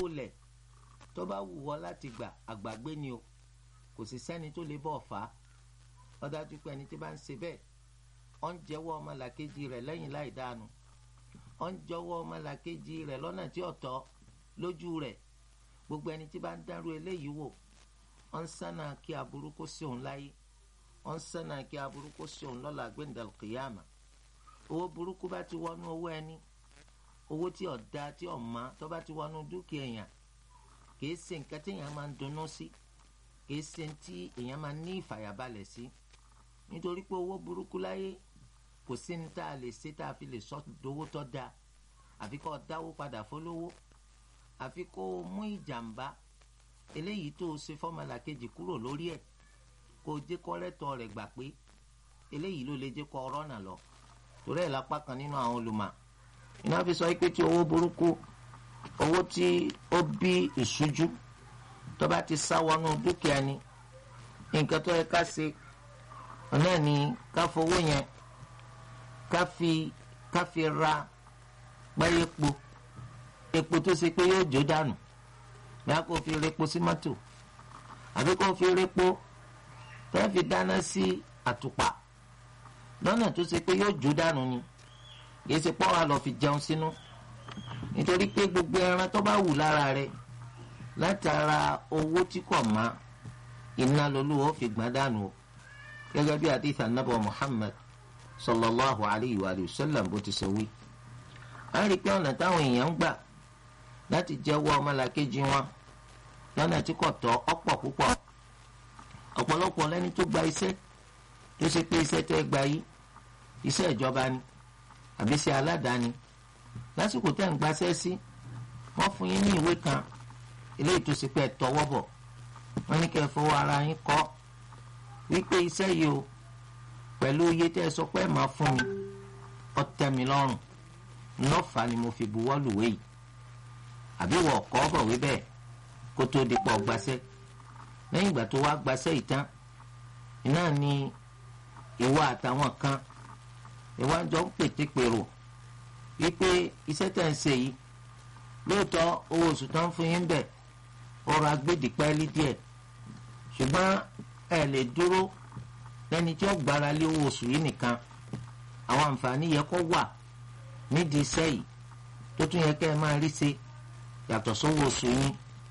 lẹ̀ tó bá wù wọ́ láti gbà àgbàgbé ni o kò sì sẹ́ni tó lè bọ̀ fà á ó dájú pé ẹni tí bá ń ṣe bẹ́ẹ̀ ó ń jẹ́wọ́ ọmọlàkejì rẹ̀ lẹ́yìn láì dáanu ó ń jọwọ́ ọmọlàkejì rẹ̀ lọ́nà tí ó tọ́ lójú rẹ̀ gbogbo ẹni tí bá ń dárú eléyìí wò ó ń sánà kí aburú kó sí òun láyé ó ń sánà kí aburú kó sí òun lọ́la gbẹ̀ndàl kìyàmà owó burúkú bá ti wọnú owó ẹni owó tí ọ̀dà tí ọ̀ma tó bá ti wọnú dúkìá èèyàn kìí ṣe nǹkan tí èèyàn máa ń dunnú sí kìí ṣe tí èèyàn máa ń ní ìfàyàbalẹ̀ sí nítorí pé owó burúkú láyé kò sí ní tá a lè ṣe tá a fi lè sọ dowó tó dáa àfi kó dáwó padà fólówó àfi kó o mú ìjàmbá eléyìí tó o ṣe fọ́mọlà kejì kúrò lórí ẹ̀ kó o jẹ́ kọ́rẹ́tọ̀ rẹ̀ gbà pé eléyìí ló lè jẹ́ kó ọ̀rọ̀ náà lọ torí ẹ̀ lápá kan nínú àwọn olùmọ̀ iná fi sọ pé tí owó burúkú owó tí ó bí ìṣújú tó bá ti sá wọnú dúkìá ni nǹkan tó yẹ ká ṣe ọ̀nà ni ká fowó yẹn ká fi ká fi ra pẹ́yẹ́ epo epo tó ṣe pé yóò jó dànù bíá kó fi repo sí mọ́tò àbí kó fi repo tó fi dáná sí àtùpà lọ́nà tó ṣe pé yóò jó dànù ni kìí ṣe pọ́ wa lọ fi jẹun sínú nítorí pé gbogbo ẹran tó bá wù lára rẹ̀ látara owó tí kò má iná lolúwo fi gbọ́n dànù o gẹ́gẹ́ bí àdìsí anábọ̀ Muhammad sallallahu alayhi wa sallam bó ti ṣe wí. a rí i pé ọ̀nà táwọn èèyàn ń gbà láti jẹ́wọ́ ọmọlàkejì wọn lọ́nà tí kò tọ́ ọ̀pọ̀ púpọ̀ ọ̀pọ̀lọpọ̀ lẹ́ni tó gba iṣẹ́ tó ṣe pé iṣẹ́ tẹ́ gba yìí iṣẹ́ ìjọba ni àbí iṣẹ́ aládàáni lásìkò tẹ́ ń gbaṣẹ́ sí wọ́n fún yín ní ìwé kan eléyìí tó ṣe pé ẹ tọwọ́ bọ̀ wọ́n ní kẹ́ ẹ fọwọ́ ara yín kọ wípé iṣẹ́ yìí o pẹ̀lú iye tẹ́ ẹ sọ pé ẹ máa fún mi ó tẹ́ mi lọ́rùn lọ́fà ni mo fi buwọ́ lùwé yìí àbí wọ́n kọ́ bọ̀wé bẹ́ẹ̀ kó tó di pọ̀ gbaṣẹ́ lẹ́yìn ìgbà tó wá gbaṣẹ́ yìí tán iná ni ìwọ àtàwọn kan ìwà jọ ń pètèpèrò wípé iṣẹ́ tẹ̀ ń ṣe yìí lóòótọ́ owó oṣù tó ń fún yín bẹ̀ ọrọ̀ agbẹ́dìpẹ́lí díẹ̀ ṣùgbọ́n ẹ lè dúró lẹ́ni tí ó gbára lé owó oṣù yìí nìkan àwọn àǹfààní yẹ kó wà nídìí iṣẹ́ yìí tó tún yẹ kẹ́ ẹ máa rí ṣe yàtọ̀ sówó oṣù yín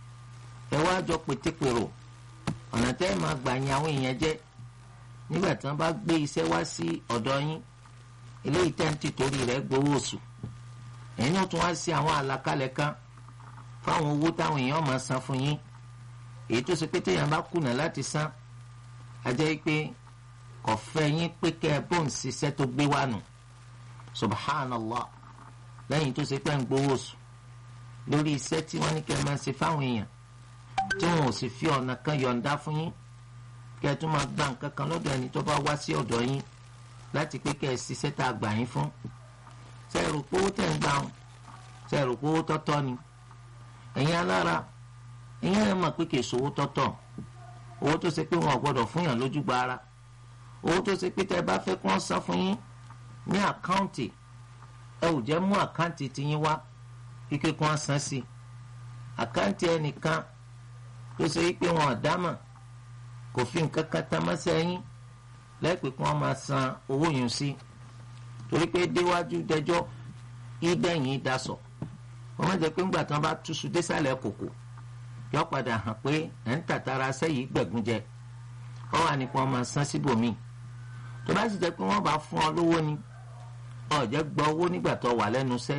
ẹ wá jọ pètèpèrò ọ̀nà tẹ́ ẹ máa gbà yín àwọn èèyàn jẹ́ nígbà tí wọ́n bá gbé iṣẹ́ wá sí ọ̀dọ̀ yín eléyìí tẹ́ǹtì torí rẹ̀ gbowó oṣù ẹ̀yin náà tún wá sí àwọn àlàkalẹ̀ kan fáwọn owó táwọn èèyàn máa san fún yín èyí tó ṣe pé téèyàn bá kùnà láti san á jẹ́ pé kò fẹ́ yín pé kẹ́ ẹ bó ń ṣiṣẹ́ tó gbé wá nù subhanallah lẹ́yìn tó ṣe pé ń gbowó oṣù lórí iṣẹ́ tí wọ́n ní kẹ́ ẹ máa ṣe fáwọn èèyàn tí wọn ò sì fi ọ̀nà kan yọ̀ǹda fún yín kẹ́ ẹ tún máa gba nǹkan kan lọ́dọ̀ ẹni tó bá wá sí ọ̀dọ̀ yín láti pé kẹ́ ẹ ṣiṣẹ́ tá a gbà yín fún ṣe é rò pé owó tẹ̀ ń gbà wọn ṣe é rò pé owó tọ́tọ́ ni ẹ̀yin alára ẹ̀yin ẹ̀ mọ̀ pé kì í ṣòwò tọ́tọ̀ owó tó ṣe pé wọn ò gbọ́dọ̀ fún yàn lójú gba ara owó tó ṣe pé tẹ́ ẹ bá fẹ́ kí wọ́n san fún yín ní àkáǹtì ẹ ò jẹ́ mú àkáǹtì tiyín wá kíkẹ́ kí wọ́n san sí àkáǹtì ẹnìkan tó ṣe pé wọn ò dámọ̀ kò fi nǹkan kan tán mọ́sẹ́ yín lẹ́pẹ́ kí wọ́n máa san owó yẹn sí torí pé déwájú dẹjọ́ ìdẹ́yìn dasọ̀ wọ́n má jẹ́ pé ńgbà tí wọ́n bá túṣu désàlẹ̀ kòkò yọ padà hàn pé ẹ̀ ń tàtàrà sẹ́yìí gbẹ̀gùn jẹ wọ́n wà ní kí wọ́n máa san síbòmíì tó bá sì jẹ́ pé wọ́n bá fún ọ lówó ni ọ̀jẹ̀ gba owó nígbà tó wà lẹ́nu iṣẹ́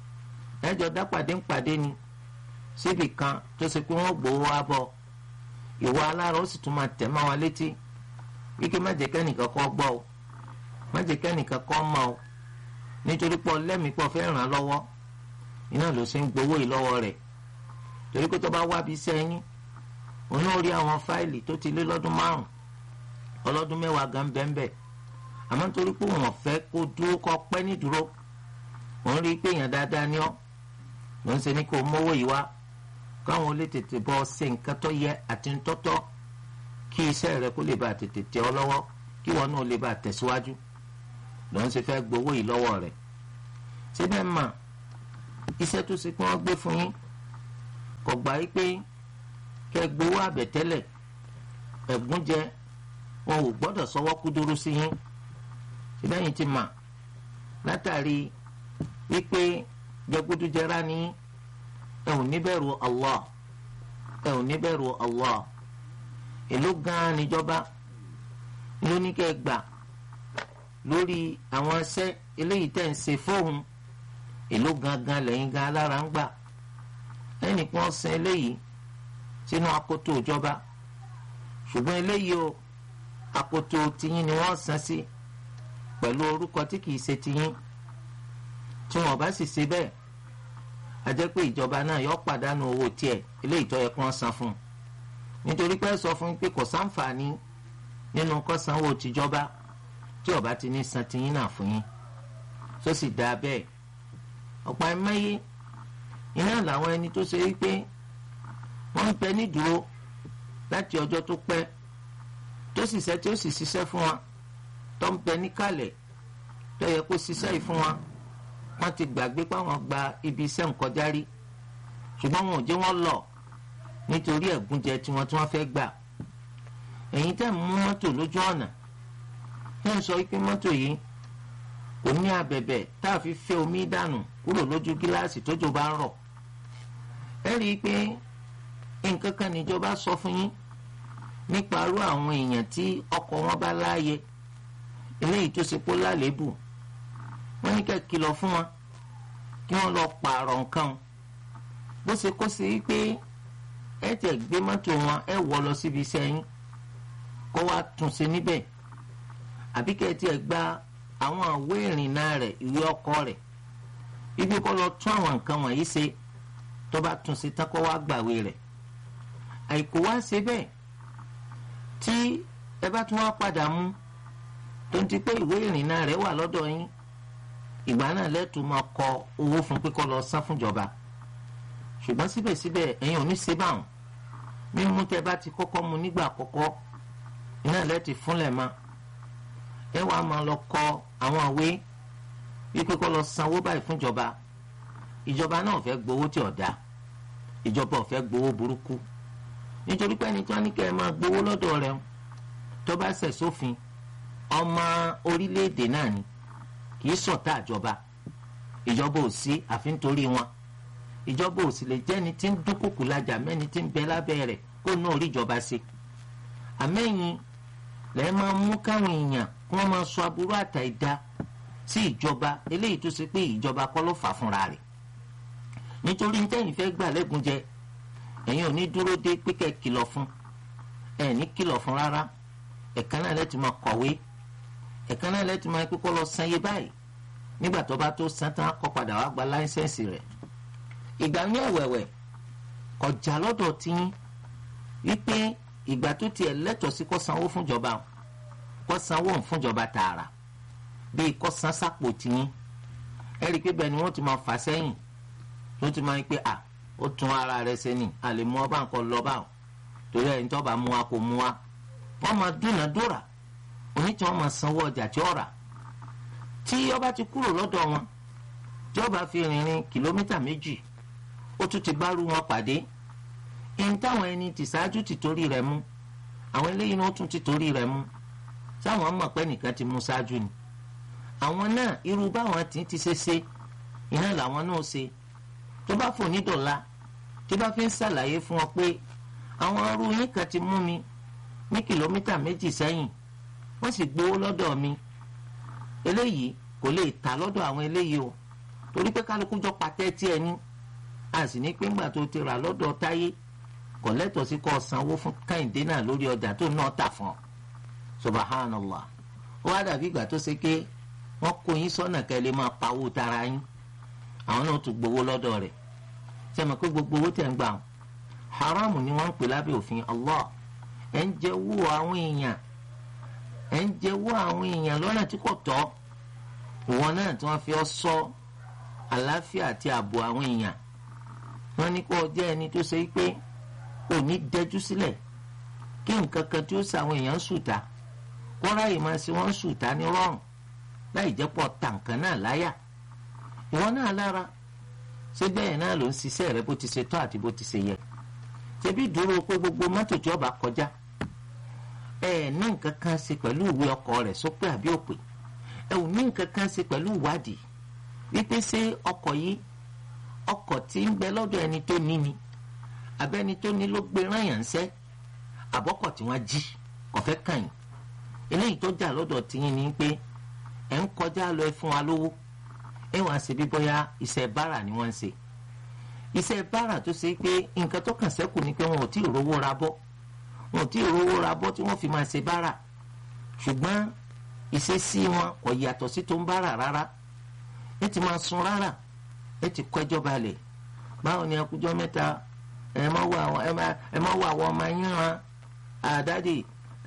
ẹjọ́ dápàdé ń pàdé ni síbì kan tó ṣe pé wọ́n gbowó wá bọ̀ ìwọ alára ó sì tún máa tẹ̀ mọ́ wọn létí wíkẹ́ má jẹ́ kẹ́nìkan kọ́ gbọ́ o má jẹ́ kẹ́nìkan kọ́ mọ́ o nítorí pọ̀ lẹ́mìí pọ̀ fẹ́ ràn án lọ́wọ́ iná ló ṣe ń gbowó yìí lọ́wọ́ rẹ̀ torí pé tó bá wá bí sẹ́yìn òun náà rí àwọn fáìlì tó ti lé lọ́dún márùn ọlọ́dún mẹ́wàá gan bẹ́ẹ̀ àmọ́ nítorí pé wọ́n fẹ́ kó dúró kọ́ pẹ́ ní dúró òun rí i pé èèyàn dáadáa ní ọ́ ló ń ṣe ní kó mówó yìí wá káwọn olè tètè bọ́ ṣe nǹkan tó yẹ àti ntọ́tọ́ kí iṣẹ́ rẹ kó lè bá tètè tẹ ọ lọ́wọ́ kí wọn náà lè bá tẹ̀síwájú ló ń ṣe fẹ́ gbowó yìí lọ́wọ́ rẹ̀ síbẹ̀ mà iṣẹ́ tó ṣe pé wọ́n gbé fún yín kò kò gbà yí pé kẹ́ gbowó àbẹ̀tẹ́lẹ̀ ẹ̀gúnjẹ wọn ò gbọ́dọ̀ sọwọ́ kúdúrú sí yín síbẹ̀yìn ti mà látàrí wípé jẹgúdújẹrá ní ẹ ò níbẹ̀rù Allah ẹ ò níbẹ̀rù Allah èló gan-an níjọba ló ní kẹ́ gbà lórí àwọn ẹsẹ́ eléyìí tẹ̀ ń ṣe fóun èló gangan lẹ́yìn gan alára ń gbà ẹnìkan san eléyìí sínú akoto ìjọba ṣùgbọ́n eléyìí o akoto tiyín ni wọ́n san sí pẹ̀lú orúkọ tí kìí ṣe tiyín tí wọ́n bá sì ṣe bẹ́ẹ̀ a jẹ́ pé ìjọba náà yọ pàdánù owó tiẹ̀ eléyìí tó yẹ kí wọ́n san fún un nítorí pé sọ fún pé kò sáǹfààní nínú kó sanwó tìjọba tí ọba ti ní san tiyín náà fún yín tó sì dáa bẹ́ẹ̀ ọ̀pọ̀ ẹ̀mẹ́yé iná làwọn ẹni tó ṣe wípé wọ́n ń bẹ nídúró láti ọjọ́ tó pẹ́ tó sì ṣe tí ó sì ṣiṣẹ́ fún wa tó ń bẹ níkàlẹ̀ tó yẹ kó ṣiṣẹ́ yìí fún wa wọ́n ti gbàgbé pé àwọn gba ibi iṣẹ́ nkọjá rí ṣùgbọ́n wọn ò jẹ́ wọ́n lọ nítorí ẹ̀gúnjẹ tiwọn tí wọ́n fẹ́ gbà ẹ̀yin tẹ́ ń mú mọ́tò lójú ọ̀nà tẹ́ ń sọ pé mọ́tò yìí kò ní abẹ̀bẹ̀ tá a fi fẹ́ omi dànù kúrò lójú gíláàsì tójò bá ń rọ̀ ẹ rí i pé nǹkan kan níjọba sọ fún yín nípa irú àwọn èèyàn tí ọkọ̀ wọn bá láàyè eléyìí tó ṣe kó lálébù wọ́n ní kẹ́ kìlọ̀ fún wọn kí wọ́n lọ pààrọ̀ nǹkan bó ṣe kó sí pé ẹ tẹ̀ gbé mọ́tò wọn ẹ wọ̀ lọ síbi iṣẹ́ yín kó wá tún ṣe níbẹ̀ àbí kẹ́ ẹ tiẹ̀ gba àwọn àwé ìrìnnà rẹ̀ ìwé ọkọ̀ rẹ̀ ibi kó lọ tún àwọn nǹkan wọ̀nyí ṣe tó bá tún ṣe tán kó wá gbàwé rẹ̀ àìkú wá ṣe bẹ́ẹ̀ tí ẹ bá tún wá padà mú tó ń ti pé ìwé ìrìnnà rẹ̀ wà lọ́dọ̀ yín ìgbà náà lẹ́tù máa kọ owó fún pé kó lọ san fúnjọba ṣùgbọ́n síbẹ̀síbẹ̀ ẹ̀yin ò ní ṣe báwọn mímú tẹ bá ti kọ́kọ́ mu nígbà àkọ́kọ́ iná lẹ́tì fúnlẹ̀ mọ́ ẹ wàá máa lọ kọ àwọn àwé wípé kó lọ sanwó báyìí fúnjọba ìjọba náà fẹ́ gbowó tí ò dáa ìjọba ò fẹ́ gbowó burúkú nítorí pé ẹni tí wọ́n ní kẹ́ ẹ máa gbowó lọ́dọ̀ rẹ̀ tó bá ṣẹ̀ sófin ọmọ orílẹ̀-èdè náà ni kì í ṣọ̀tá ìjọba ìjọba ò sí àfi nítorí wọn ìjọba ò sì lè jẹ́ni tí ń dúnkùkù lajà mẹ́ni tí ń bẹ lábẹ́ rẹ̀ kó náà rí ìjọba ṣe àmẹ́yìn lẹ́ẹ̀ máa mú káwọn èèyàn kí wọ́n máa sọ aburú àtà ìdá sí ìjọba eléyìí tó ṣe pé ìjọba kọ́ ló fà fúnra rẹ̀ nítorí tẹ́yìn fẹ́ gbà lẹ́gùn jẹ ẹ̀yin ò ní dúró dé pé kẹ́ kìlọ̀ fún ẹ̀ ní kìlọ̀ fún rárá ẹ̀ka náà lẹ́tì máa kọ̀wé ẹ̀ka náà lẹ́tì máa kókó lọ san iye báyìí nígbà tó bá tó san tán kọ́ padà wá gba láńsẹ̀nsì rẹ̀ ìgbà ní ẹ̀wẹ̀wẹ̀ kọjá lọ́dọ̀ tiyín wípé ìgbà tó tiẹ̀ lẹ́tọ̀ọ́ sí kó sanwó fúnjọba kó sanwó fúnjọba tààrà bíi kó san sápò tiyín ẹ rí i pé bẹ́ẹ̀ ni wọ́n ti máa fà sẹ́yìn ló ti máa ń pé à ó tún ara rẹ̀ ṣe ni a lè mú ọba nǹkan lọ bá wọn torí ẹni tó bá mú wa kò mú wa wọ́n máa dúnàdúrà oní tí wọ́n máa sanwó ọjà tí ó rà tí ọba ti kúrò lọ́dọ̀ wọn tí ọba fi rìnrìn kìlómítà méjì ó tún ti bárú wọn pàdé ẹni táwọn ẹni tì ṣáájú ti torí rẹ̀ mú àwọn eléyìí náà tún ti torí rẹ̀ mú sáwọn mọ̀ pé nìkan ti mú ṣáájú ni àwọn náà irú báwọn ti ti ṣe ṣe iná làwọn náà ṣe tó bá fò ní dọ̀la tó bá fi ń ṣàlàyé fún wọn pé àwọn arú yín kan ti mú mi ní kìlómítà méjì sẹ́yìn wọ́n sì gbowó lọ́dọ̀ mi eléyìí kò lè ta lọ́dọ̀ àwọn eléyìí o torí pé kálukú jọ patẹ́ tí ẹ ní a sì ní pé ńgbà tó ti rà lọ́dọ̀ táyé kò lẹ́tọ̀ọ́ sí kó sanwó fún káyìndé náà lórí ọjà tó náà tà fún ọ subhanallah ó wá dàbí ìgbà tó ṣe pé wọ́n kó yín sọ́nà kẹ́ lè máa pawó tara yín àwọn náà tún gbowó lọ́dọ̀ rẹ̀ sẹ́mi pé gbogbo owó tẹ̀ ń gbà wọn haramu ni wọ́n ń pè lábẹ́ òfin Allah ẹ̀ ń jẹ owó àwọn èèyàn ẹ̀ ń jẹ owó àwọn èèyàn lọ́nà tí kò tọ́ ìwọ náà tí wọ́n fi ọ́ sọ àlàáfíà àti ààbò àwọn èèyàn wọ́n ní kó o jẹ́ ẹni tó ṣe pé ò ní dẹjú sílẹ̀ kí nǹkan kan tí ó ṣe àwọn èèyàn ń sùtà kó ráyè máa ṣe wọ́n ń sùtà ní rọrùn láì jẹ́ pọ̀ tàǹkan náà láyà ìwọ náà lára ṣé bẹ́ẹ̀ náà ló ń ṣiṣẹ́ rẹ bó ti ṣe tọ́ àti bó ti ṣe yẹ ṣebí dúró pé gbogbo mọ́tò tí ọba kọjá ẹ ní nǹkan kan ṣe pẹ̀lú ìwé ọkọ̀ rẹ̀ sópè àbí òpè ẹ ò ní nǹkan kan ṣe pẹ̀lú ìwádìí wípé ṣé ọkọ̀ yìí ọkọ̀ tí ń bẹ lọ́dọ̀ ẹni tó ní ni abẹ́ni tó ní ló gbé rán yàn ṣẹ́ àbọ́kọ̀ tí wọ́n jí kọ̀fẹ́ kàn yín eléyìí tó jà lọ́dọ̀ tiyín ni pé ẹ̀ ń kọjá lọ ẹ fún wa lówó ẹ wàá ṣe bí bóyá iṣẹ́ bára ni wọ́n ń ṣe iṣẹ́ bára tó ṣe pé nǹkan tó kàn sẹ́kù ni pé wọn ò tí ì rówó ra bọ́ wọn ò tí ì rówó ra bọ́ tí wọ́n fi máa ṣe bára ṣùgbọ́n ìṣesí wọn kò yàtọ̀ sí tó ń bára rárá ẹ ti máa sun rárá ẹ ti kọ́ ẹjọ́ balẹ̀ báwo ni ẹkújọ́ mẹ́ta ẹ má wọ àwọn ọmọ yín ran àdádì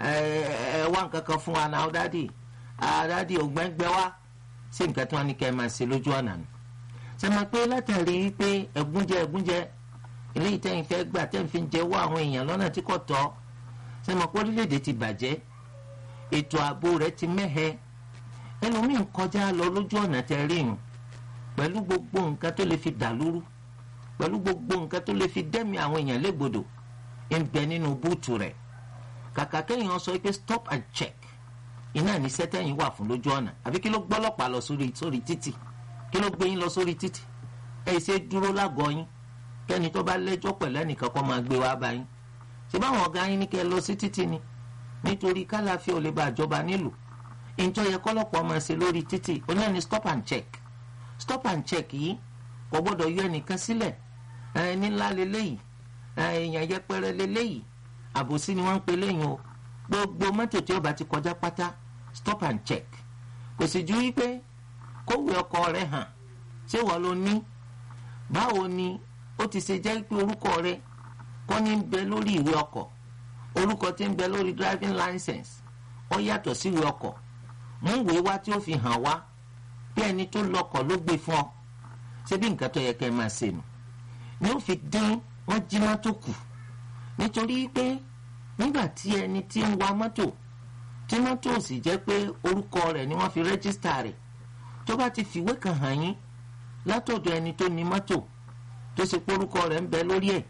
ẹ wá nǹkan kan fún wa náà dádì àdádì ògbẹ́ngbẹ́ wá sí nǹkan tí wọ́n ní kẹ́ ẹ máa ṣe lójú ọ̀nà nù sẹ́mi pé látàrí pé ẹ̀gúnjẹ ẹ̀gúnjẹ eléyìí tẹ́yìn fẹ́ gbà tẹ́yìn fi ń jẹ́wọ́ àwọn èèyàn lọ́nà tí kò tọ́ sẹ́mi pé orílẹ̀-èdè ti bàjẹ́ ètò ààbò rẹ̀ ti mẹ́hẹ ẹlòmíì ń kọjá lọ lójú ọ̀nà tẹ́ rí yùn pẹ̀lú gbogbo nǹkan tó lè fi dà lúrú pẹ̀lú gbogbo nǹkan tó lè fi dẹ́mi àwọn èèyàn légbodò ń bẹ nínú búùtù rẹ̀ kàkà kéèyàn sọ pé stop and check iná ní sẹ́tẹ̀yìn wà fún lójú ọ̀nà àbí kí ló gbọ́lọ́pàá lọ sórí sórí títì kí ló gbé yín lọ sórí títì ẹ ṣe dúró lágọ̀ọ́ yín kẹ́ni tó bá lẹ́jọ́ pẹ̀lú ẹnìkan kó máa gbé wá bá yín ṣé báwọn ọ̀gá yín ní kẹ́ ẹ lọ sí títì ni nítorí kálàfíà ò lè bá àjọba nílùú ìjọ yẹ kọ́lọ́pọ̀ máa ṣe lórí títì oní ẹni stop and check stop and check yìí kò gbọ́dọ̀ yọ ẹnìkan sílẹ̀ ẹni ńlá leléyìí èèyàn yẹpẹrẹ leléyìí àbòsí ni wọ́n ń pe léyìn o gbogbo mọ́tò tí ó bá ti kọjá pátá stop and check kò sì ju wípé kówé ọkọ rẹ hàn ṣé wọ́n ló ní báwo ni ó ti ṣe jẹ́ pé orúkọ rẹ kọ́ ní bẹ lórí ìwé ọkọ̀ orúkọ tí ń bẹ lórí driving license ó yàtọ̀ sí ìwé ọkọ̀ mú ìwé wá tí ó fi hàn wá bí ẹni tó lọkọ̀ ló gbé fún ọ ṣé bí nǹkan tó yẹ kẹ́ ẹ máa ṣe nù ni ó fi dín wọ́n jí mọ́tò kù nítorí pé nígbà tí ẹni tí ń wa mọ́tò tí mọ́tò sì jẹ́ pé orúkọ rẹ̀ ni wọ́n fi rẹ́jísítà rẹ̀ tó bá ti fìwé kan hàn yín látọ̀dọ̀ ẹni tó ní mọ́tò tó ṣe pé orúkọ rẹ̀ ń bẹ lórí ẹ̀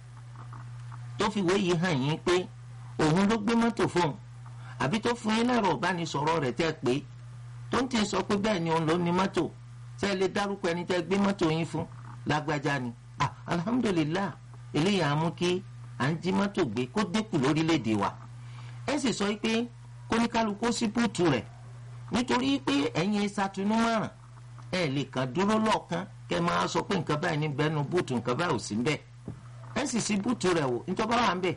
tó fìwé yìí hàn yín pé òun ló gbé mọ́tò fóun àbí tó fún yín lẹ́rọ ìbánisọ̀rọ̀ rẹ̀ tẹ́ pé tó ń tẹ̀ sọ pé bẹ́ẹ̀ ni òun ló ní mọ́tò ṣé ẹ lè dárúkọ ẹni tẹ́ gbé mọ́tò yín fún lágbájá ni ah alhamdulillah eléyìí á mú kí à ń jí mọ́tò gbé kó dínkù lórílẹ̀‐èdè wa ẹ sì sọ pé kóníkálukú sí búùtù rẹ̀ nítorí pé ẹ̀yin ṣàtúnú márùn ẹ lè kàn dúró lọ́ọ̀kan kẹ́ máa sọ pé nǹkan báyìí ní bẹ́ẹ̀nu búùtù nǹkan báyìí ò sí ń bẹ́ẹ̀ ẹ sì sí búùtù rẹ̀ wò nítorí wà ń bẹ̀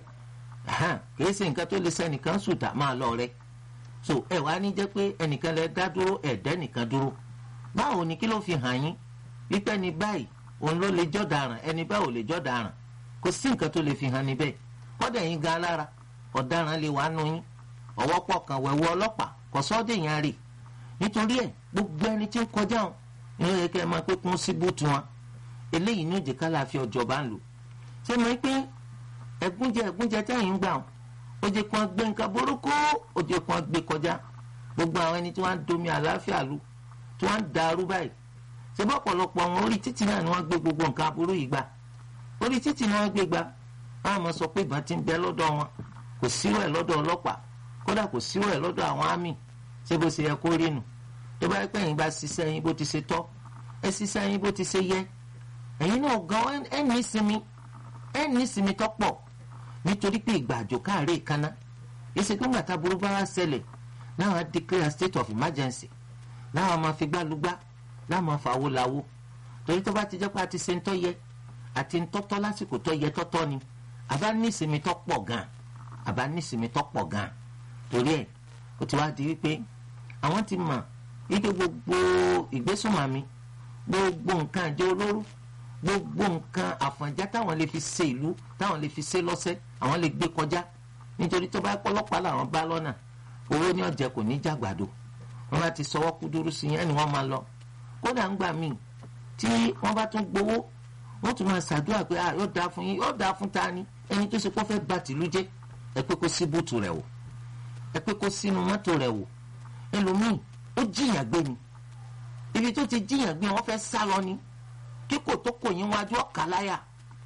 kìí ṣe nǹkan tó lè sẹ́nìkan sùtà máa lọ rẹ̀ so ẹ wá ní jẹ́ pé ẹnìkan lẹ dá dúró ẹ̀dẹ́ nìkan dúró báwo ni kí ló fi hàn yín wípé ní báyìí òun ló lè jọ́ daràn ẹni báwo lè jọ́ daràn kò sí nǹkan tó lè fi hàn níbẹ̀ kọ́dà yín gan alára ọ̀daràn lè wà nù yín ọwọ́ pọ̀ kan wẹ̀wọ́ ọlọ́pàá kò sọ́ọ́dẹ̀ yẹn rè nítorí ẹ̀ gbogbo ẹni tí ń kọjá wọn ní ó yẹ kẹ́ ẹ máa pé kún sí búùtù wọn eléyìí ní òjì kálàáfíà ọjọba ń lò ṣé mo pé ẹ̀gúnjẹ ẹ̀gúnjẹ tẹ́yìn ń gbà wọn ó jẹ́ kí wọ́n gbé nǹkan burúkú ó jẹ́ kí wọ́n gbé kọjá gbogbo àwọn ẹni tí wọ́n ń domi àlàáfíà lu tí wọ́n ń darú báyìí ṣé bọ́ ọ̀pọ̀lọpọ̀ àwọn orí títì náà ni wọ́n gbé gbogbo nǹkan aburú yìí gbà orí títì ni wọ́n gbé gbà wọ́n á mọ̀ sọ pé ìbọn ti ń bẹ lọ́dọ̀ wọn kò sírò ẹ̀ lọ́dọ̀ ọlọ́pàá kódà kò sírò ẹ̀ lọ́dọ̀ àwọn àmì ṣé bó ṣe yẹ kó rí nu tó bá pẹ́ yín bá ṣiṣẹ́ yín bó ti ṣe tọ́ ẹ ṣiṣẹ́ yín bó ti ṣe yẹ ẹ̀yin náà gan ẹ ní ìsinmi ẹ ní ìsinmi tọ́pọ̀ nítorí pé ìgbà àjò káàárẹ̀ kaná ìsìnkú gbàtà burú bá wá ṣẹlẹ̀ láwọn á declare state of emergency láwọn máa fi gbálùgbá láwọn máa fàwọ́ làwọ́ torí tó bá ti jẹ́ pé a ti ṣe ń tọ́ yẹ àti ń tọ́tọ́ lásìkò tó yẹ tọ́tọ́ ni àbá ní ìsinmi tó pọ̀ gan àbá ní ìsinmi tó pọ̀ gan torí ẹ̀ ó ti wá di wípé àwọn ti mọ̀ wípé gbogbo ìgbésùnmọ̀mí gbogbo nǹkan àjẹ olóró gbogbo nǹkan àfọ̀njá táwọn lè fi ṣe ìlú táwọn lè fi ṣe lọ́sẹ̀ àwọn lè gbé kọjá nítorí tó bá pọ́lọ́pàá làwọn bá lọ́nà owó ní ọ̀jẹ̀ kò ní jàgbàdo wọn bá ti sọwọ́ kúdúrú sí yẹn ni wọ́n máa lọ kódà ń gbà míì tí wọ́n bá tún gbowó wọ́n tún máa ṣàdúrà pé ah yóò dáa fún yín yóò dáa fún ta ni ẹni tó ṣe kó fẹ́ bà tìlú jẹ́ ẹ pé kó sí búùtù rẹ̀ wò ẹ pé kó sínú mọ́tò rẹ̀ wò ẹlòmíì ó jìyàn gbé ni ibi tó ti jìyàn gbé wọ́n fẹ́ sá lọ ni kíkò tó kò yín wájú ọ̀kà láyà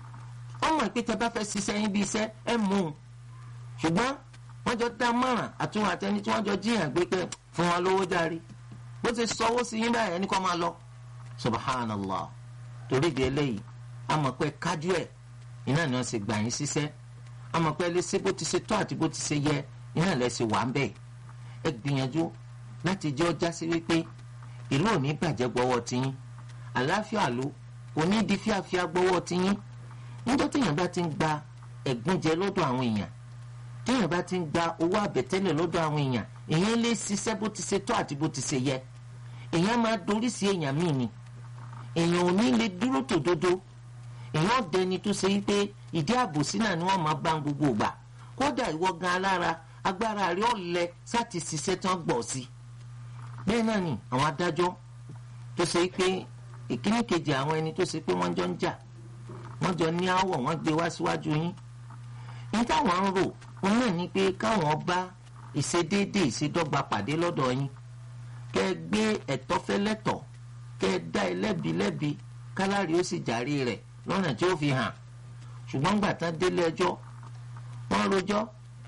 ọmọ ìpè bá fẹ́ ṣiṣẹ́ yín bí iṣẹ́ ẹ mú un ṣùgbọ́n wọ́n jọ dá mọ̀ràn àtúnwò àtẹni tí wọ́n jọ jíyàn gbé pé fún wọn lówó járe bó ti sọwọ́ sí yín báyìí ẹni kọ́ máa lọ subhanallah torí ìdí eléyìí a mọ̀ pé kájú ẹ̀ iná ni wọ́n ṣe gbà yín ṣiṣẹ́ a mọ̀ pé ẹ lè ṣe bó ti ṣe tó àti bó ti ṣe yẹ iná lẹ ṣe wà ń bẹ̀ ẹ gbìyànjú láti jẹ́ ọjà sí wípé ìlú ò ní bàjẹ́ gbọ́wọ́ tiyín àlàáfíà ló kò ní di fíafíà gbọ́wọ́ tiyín níjọ́ téèyàn bá ti ń gba ẹ̀gúnjẹ lọ́dọ̀ àwọn èèyàn téèyàn bá ti ń gba owó àbẹ̀tẹ́lẹ̀ lọ́dọ̀ àwọn èèyàn èèyàn lè ṣiṣẹ́ bó ti ṣe tó àti bó ti ṣe yẹ èèyàn máa dorí sí èèyàn míì ni èèyàn ò ní lè dúró tòdodo èèyàn dẹni tó ṣe wípé ìdí àbòsí náà ni wọ́n máa bá ń gbogbo gbà kódà ìwọ gan alára agbára rẹ ọ̀lẹ sáti ṣiṣẹ́ tán gbọ̀ sí bẹ́ẹ̀ náà ni àwọn adájọ́ tó ṣe pé ìkíní kejì àwọn ẹni tó ṣe pé wọ́n jọ ń jà wọ́n jọ ní àwọ̀ wọ́n gbé wá síwájú yín ní táwọn ń rò wọn náà ní pé káwọn bá ìṣedéédé ìṣedọ́gba pàdé lọ́dọ̀ yín kẹ́ ẹ gbé ẹ̀tọ́ fẹ́lẹ́tọ̀ kẹ́ ẹ dá ẹlẹ́bi lẹ́bi kálárì ó sì jàre rẹ̀ lọ́nà tí ó fi hàn ṣùgbọ́n gbà tán délé ẹjọ́ wọ́n rojọ́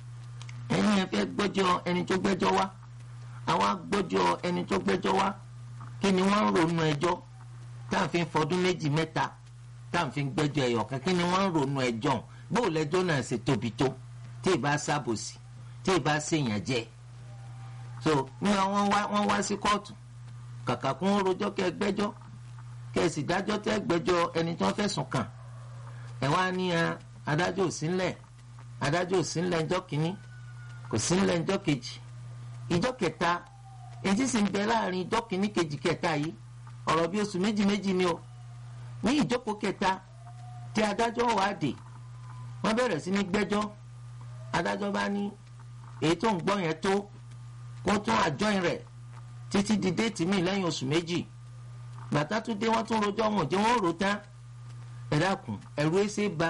ẹni ẹ fẹ́ gbọ́jọ́ ẹni tó gbẹ́jọ́ wá àwa gbọ́jọ́ ẹni tó gbẹ́jọ́ wá kí ni wọ́n ń ronú ẹjọ́ tá à ń fi fọdún méjì mẹ́ta tá à ń fi gbẹ́jọ́ ẹ̀yọ̀ kan kí ni wọ́n ń ronú ẹjọ́ bó lẹ́jọ́ náà ṣe tóbi tó tí ì bá sábòsí tí ì bá ṣèyàn jẹ so nígbà wọ́n wá wọ́n wá sí kóòtù kàkà kún rojọ́ kẹ́ gbẹ́jọ́ kẹ́ sì dájọ́ tẹ́ gbẹ́jọ́ ẹni tí wọ́n fẹ̀sùn kàn ẹ̀ wá ní adájọ́ òsínlẹ̀ adájọ́ òsínlẹ̀ ẹjọ́ kìíní kò sínlẹ̀ ẹjọ́ kejì ìjọ́ kẹta èyí sì ń bẹ láàrin ìjọ́ kìíní kejì kẹta yìí ọ̀rọ̀ bí oṣù méjì méjì ni o ní ìjókòó kẹta tí adájọ́ wà dé wọ́n bẹ̀rẹ̀ sí ní gbẹ́jọ́ adájọ́ bá ní èyí tó ń gbọ́ yẹn tó kó tún àjọyìn rẹ̀ títí di déètì míì lẹ́yìn oṣù méjì gbàtà tún dé wọ́n tún rojọ́ wọn jẹ́ wọ́n rò tán ẹ dákun ẹ̀rú ẹsẹ̀ ba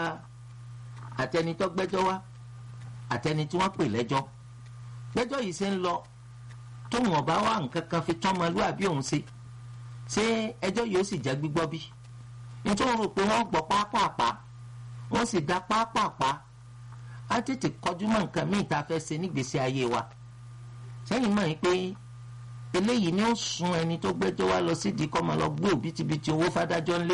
àtẹnitọ́ gbẹ́jọ́ wá àtẹni tí wọ́n pè lẹ́jọ́ gbẹ́jọ́ yìí ṣe ń lọ tó wọ́n bá wà nǹkan kan fi tán ọmọlúwàbí òun ṣe ṣé ẹjọ́ yìí ó sì jẹ́ gbígbọ́ bí nítorí rò pé wọ́n gbọ́ pápápá wọ́n sì dá pápápá á tètè kọjú mọ́ nǹkan míì tá a fẹ́ ṣe nígbèésí ayé wa sẹ́yìn mọ̀ pé eléyìí ni ó sun ẹni tó gbẹ́jọ́ wá lọ sídìí kọ́ máa lọ gbé òbítíbitì owó fádájọ́ ńlé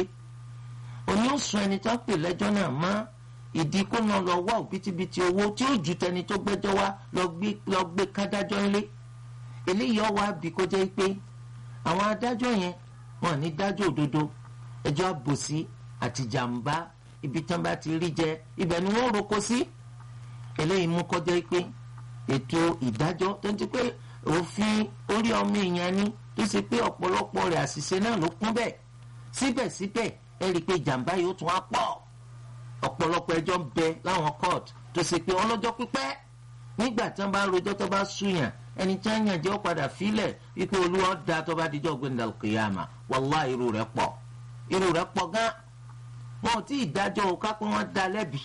òní ó sun ẹni tó pè lẹ́jọ́ náà mọ́ ìdí kó náà lọ wá òbítíbitì owó tí ó ju tẹni tó gbẹ́jọ́ wá lọ gbé kádájọ́ ńlé eléyìí ọwọ́ àbí kó jẹ́ pé àwọn adájọ́ yẹn wọn ní dájọ́ òdodo ẹjọ́ àbòsí àti jàǹbá ibi tán bá ti rí jẹ ibẹ̀ ni wọ́n roko sí eléyìí mú kó jẹ́ pé ètò ìdájọ́ tó ti pé òfin orí ọmọ èèyàn ni tó ṣe pé ọ̀pọ̀lọpọ̀ rẹ̀ àṣìṣe náà ló kún bẹ́ẹ̀ síbẹ̀síbẹ̀ ẹ rí i pé jàǹbá yóò tún á pọ̀ ọ̀pọ̀lọpọ̀ ẹjọ́ ń bẹ láwọn court tó ṣe pé ọlọ́jọ́ pípẹ́ nígbà tí wọ́n bá rojọ́ tó bá súyàn ẹni tí wọ́n yàn jẹ́ ó padà fílẹ̀ wípé olúwa da tó bá dijọ́ gbẹ̀ndà kìyàmà wàllá irú rẹ̀ pọ̀ irú rẹ̀ pọ̀ gan wọn ò tí ì dájọ́ o ká pé wọ́n da lẹ́bi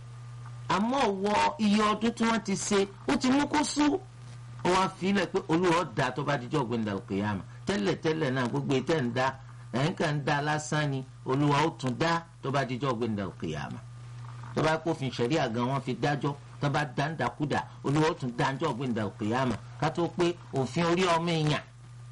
àmọ́ wọ iye ọdún tí wọ́n ti ṣe ó ti mú kó sú ó wá fílẹ̀ pé olúwa da tó bá dijọ́ gbẹ̀ndà kìyàmà tẹ́lẹ̀ tẹ́lẹ̀ náà gbogbo ètẹ́ ń da ẹ̀yìn kan ń da lásán ni olúwa ó tún dá tó bá dijọ́ gbẹ̀ndà kìyàmà tó bá kófin ṣẹ̀ríà gan wọ́n fi dájọ́ tó bá dáńdàkúdà olúwa ó tún dáńjọ́ gbẹ̀ndà kìyàmà ká tó pé òfin orí ọmọ èèyàn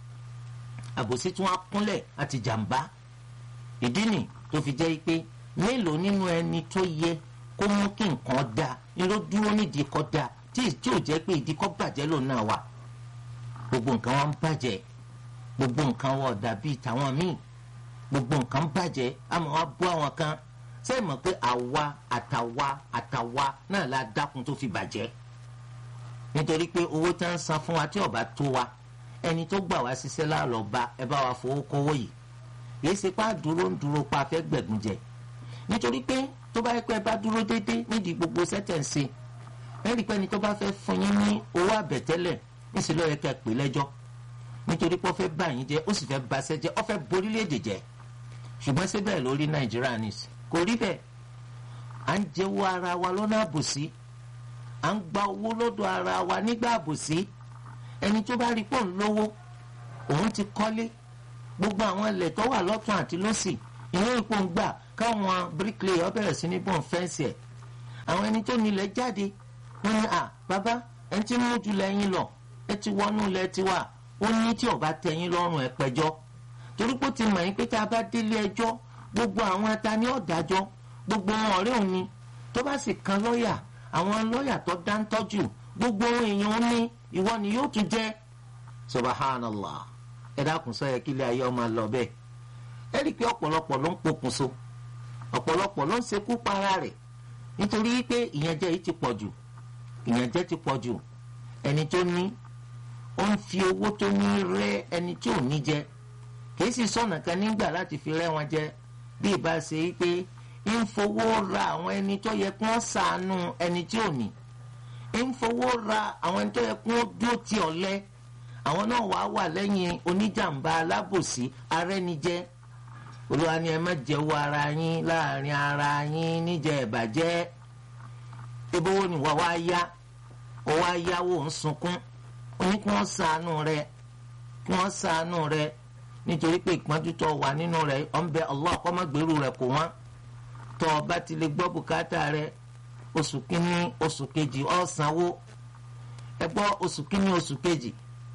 àbòsí tí wọ́n á kúnlẹ̀ àti jàǹbá ìdí nì tó fi jẹ́ pé mélòó nínú ẹni tó yẹ kó mú kí nǹkan da ni ló dúró nídìí kọ́ da tí tí ò jẹ́ pé ìdí kọ́ bàjẹ́ lòun náà wà gbogbo nǹkan wọn ń bàjẹ́ gbogbo nǹkan wọn ọ̀dà bíi tàwọn míì gbogbo nǹkan ń bàjẹ́ àmọ́ wọn bú àwọn kan sẹ́yìn mọ̀ pé àwa àtàwa àtàwa náà la dákun tó fi bàjẹ́ nítorí pé owó tí wọ́n ń san fún wa tí ọba tó wa ẹni tó gbà wá ṣiṣẹ́ láàlọ́ bá ẹ bá wa fowó kówó yìí yìí ṣe pá dúró ń dúró pa fẹ́ gbẹ̀gùn jẹ nítorí pé tó bá yẹ pé ẹ bá dúró déédéé nídìí gbogbo sẹ́tẹ̀ǹsì ẹ rí i pé ẹni tó bá fẹ́ fún yín ní owó àbẹ̀tẹ́lẹ̀ níṣẹ́ ló yẹ kẹ́ pè lẹ́jọ́ nítorí pé ó fẹ́ bà yín jẹ́ ó sì fẹ́ baṣẹ́ jẹ́ ó fẹ́ borílẹ̀-èdè jẹ́ ṣùgbọ́n síbẹ̀ lórí nàìjíríà nìsí kò rí bẹ́ẹ̀ à ń jẹ́wọ́ ara wa lọ́nà àbòsí à ń gba owó lọ́dọ̀ ara wa nígbà àbòsí ẹni tó bá rí pọ̀ ń lówó òun ti kọ́lé gbogbo àwọn ilẹ̀ tó wà lọ́tún àti lọ́sì ìwé ipò ń gbà káwọn bíríkìlì ọ bẹ̀rẹ̀ sí ní bọ́n fẹ́ǹsì ẹ̀ àwọn ẹni tó nílẹ̀ jáde wọ́n ní à bàbá ẹni tí mú jù lẹ́yìn lọ ẹ ti wọnú ilẹ̀ tiwa ó ní tí ọba tẹ̀yìn lọ́rùn ẹ pẹjọ́ torí pé ó ti mọ̀ yín pé tá a bá délé ẹjọ́ gbogbo àwọn atani ọ̀dájọ́ gbogbo wọn ọ̀rẹ́ òní tó bá sì kan lọ́ọ̀yà àwọn lọ́ọ̀yà tó dáńtọ́jú gbogbo ohun èèyàn ní ìwọ ni yóò tún jẹ́ subhanallah ẹ dákun sọ yẹ kí ilé ayé ọmọ lọ bẹ́ẹ̀ ẹ rí i pé ọ̀pọ̀lọpọ̀ ló ń pokùnso ọ̀pọ̀lọpọ̀ ló ń ṣekú para rẹ̀ nítorí pé ìyànjẹ yìí ti pọ̀ jù ìyànjẹ ti pọ̀ jù ẹni tó ní ó ń fi owó tó ní rẹ́ ẹni tí ò ní jẹ kìí sì sọ̀nà kan nígbà láti fi rẹ́ wọn jẹ bí ìbá ṣe pé ń fowó ra àwọn ẹni tó yẹ kí wọ́n ṣàánú ẹni tí ò ní ń fowó ra àwọn ẹni tó yẹ kí wọ́n dúró ti ọ̀lẹ àwọn náà wàá wà lẹ́yìn oníjàmbá alábòsí arẹ́nijẹ́ olúwa ni ẹ má jẹ́wọ́ ara yín láàrin ara yín níjẹ́ ìbàjẹ́ ebówó ni wàá wá yá ó wá yáwó ń sunkún ó ní kí wọ́n ṣàánú rẹ kí wọ́n ṣàánú rẹ nítorí pé ìpọ́njú tó wà nínú rẹ ọ̀ ń bẹ Allah kó má gbèrú rẹ kó wọ́n tó o bá ti lè gbọ́ bùkátà rẹ oṣù kínní oṣù kejì ó sanwó ẹ gbọ́ oṣù kínní oṣù kejì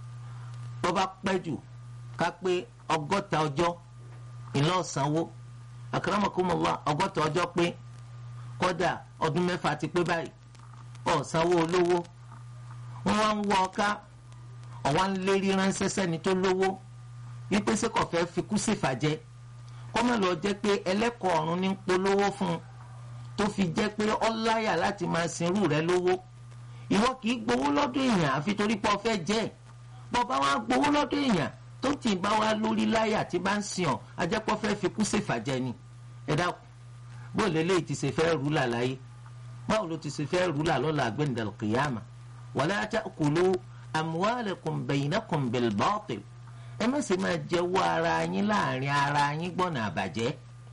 tó bá pẹ́ jù ká pé ọgọ́ta ọjọ́ ìlọ ọ̀sánwó akramakumullah ọgọ́ta ọjọ́ pé kódà ọdún mẹ́fà ti pé báyìí ọ̀sánwó olówó wọ́n wá ń wọ ọká ọ̀wá ń lérí ránṣẹ́ sẹ́ni tó lówó wípé ṣé kò fẹ́ fi kú sífàjẹ́ kó má lọ jẹ́ pé ẹlẹ́kọ̀ọ́ ọ̀run ní polówó fún un tó fi jẹ́ pé ọláyà láti máa sinrú rẹ lówó ìwọ kì í gbowó lọ́dọ̀ èèyàn àfi torí pé ọ fẹ́ jẹ́ ẹ̀ bọ́ba wa gbowó lọ́dọ̀ èèyàn tó ti bá wa lórí láyà tí bá ń sìn ọ́ ajẹ́pọ̀ fẹ́ fi kú ṣèfàjẹ́ ni ẹ dákun bó lélẹ́yìí ti ṣe fẹ́ rú là láyé báwo ló ti ṣe fẹ́ rú là lọ́la gbẹ̀ndàl kìyàmà wala ta'kulu amwalakum bainakum bil batil ẹ má ṣe máa jẹ́wọ́ ara yín láàrin ara yín gbọ́nà àbàjẹ́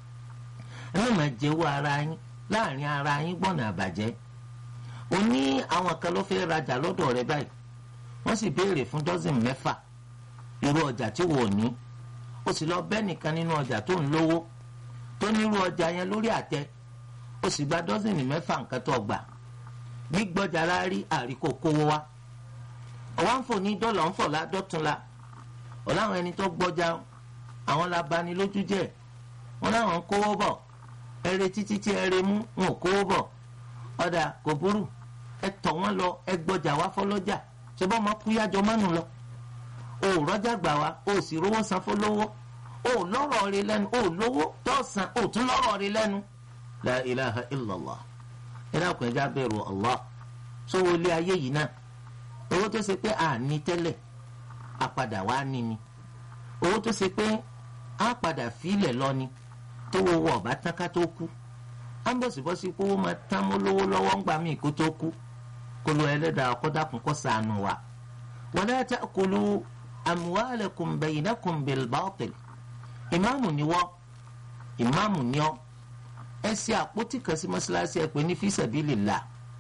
ẹ má máa jẹ́wọ́ ara yín láàrin ara yín gbọ́nà àbàjẹ́ o ní àwọn kan ló fẹ́ rajà lọ́dọ̀ rẹ báyìí wọ́n sì béèrè fún dọ́sìn mẹ́fà irú ọjà tí wò ní o sì lọ bẹ́ nìkan nínú ọjà tó ń lówó tó nírú ọjà yẹn lórí àtẹ o sì gba dọ́sìn mẹ́fà nǹkan tó gbà gbígbọ́jà rárí àríkò kówó wá ọ̀wá ń fò ní dọ́là ń fò ládọ́túnla ọ̀làwọn ẹni tó gbọ́jà àwọn labanilójú jẹ́ wọn láwọn ń kówó bọ̀ ẹrẹ títí tí ẹrẹ mú wọn ò kówó bọ̀ ọ̀dà kò burú ẹ tọ̀ wọ́n lọ ẹ gbọ́jà wá fọlọ́jà ṣe bọ́ ọmọ kúyájọ mánu lọ o ò rọ́jà gbà wá o ò sì rówó san fọlọ́wọ́ o ò lọ́rọ̀ rí lẹ́nu o ò lówó tó san o ò tún lọ́rọ̀ rí lẹ́nu. la ilaha illallah ẹ dákun ẹja bẹ̀rù Allah sówó ilé ayé yìí náà owó tó ṣe pé a ní tẹ́lẹ̀ a padà wá ní ni owó tó ṣe pé a padà fílẹ̀ lọ ni tó wo wọ ọ̀bá tán ká tó kú á ń bọ̀sibọ́sí pé owó máa tán mọ́ lówó lọ́wọ́ ńgbà míì kó tó kú kolo ẹlẹ́dàá kọ́dákun kó ṣàánú wa wala ta'kulu amwalakum baynakum bil batil ìmáàmù ni wọ́ ìmáàmù ni ọ́ ẹ ṣe àpótí kan sí mọ́ṣáláṣí ẹ pé ní fi sabilillah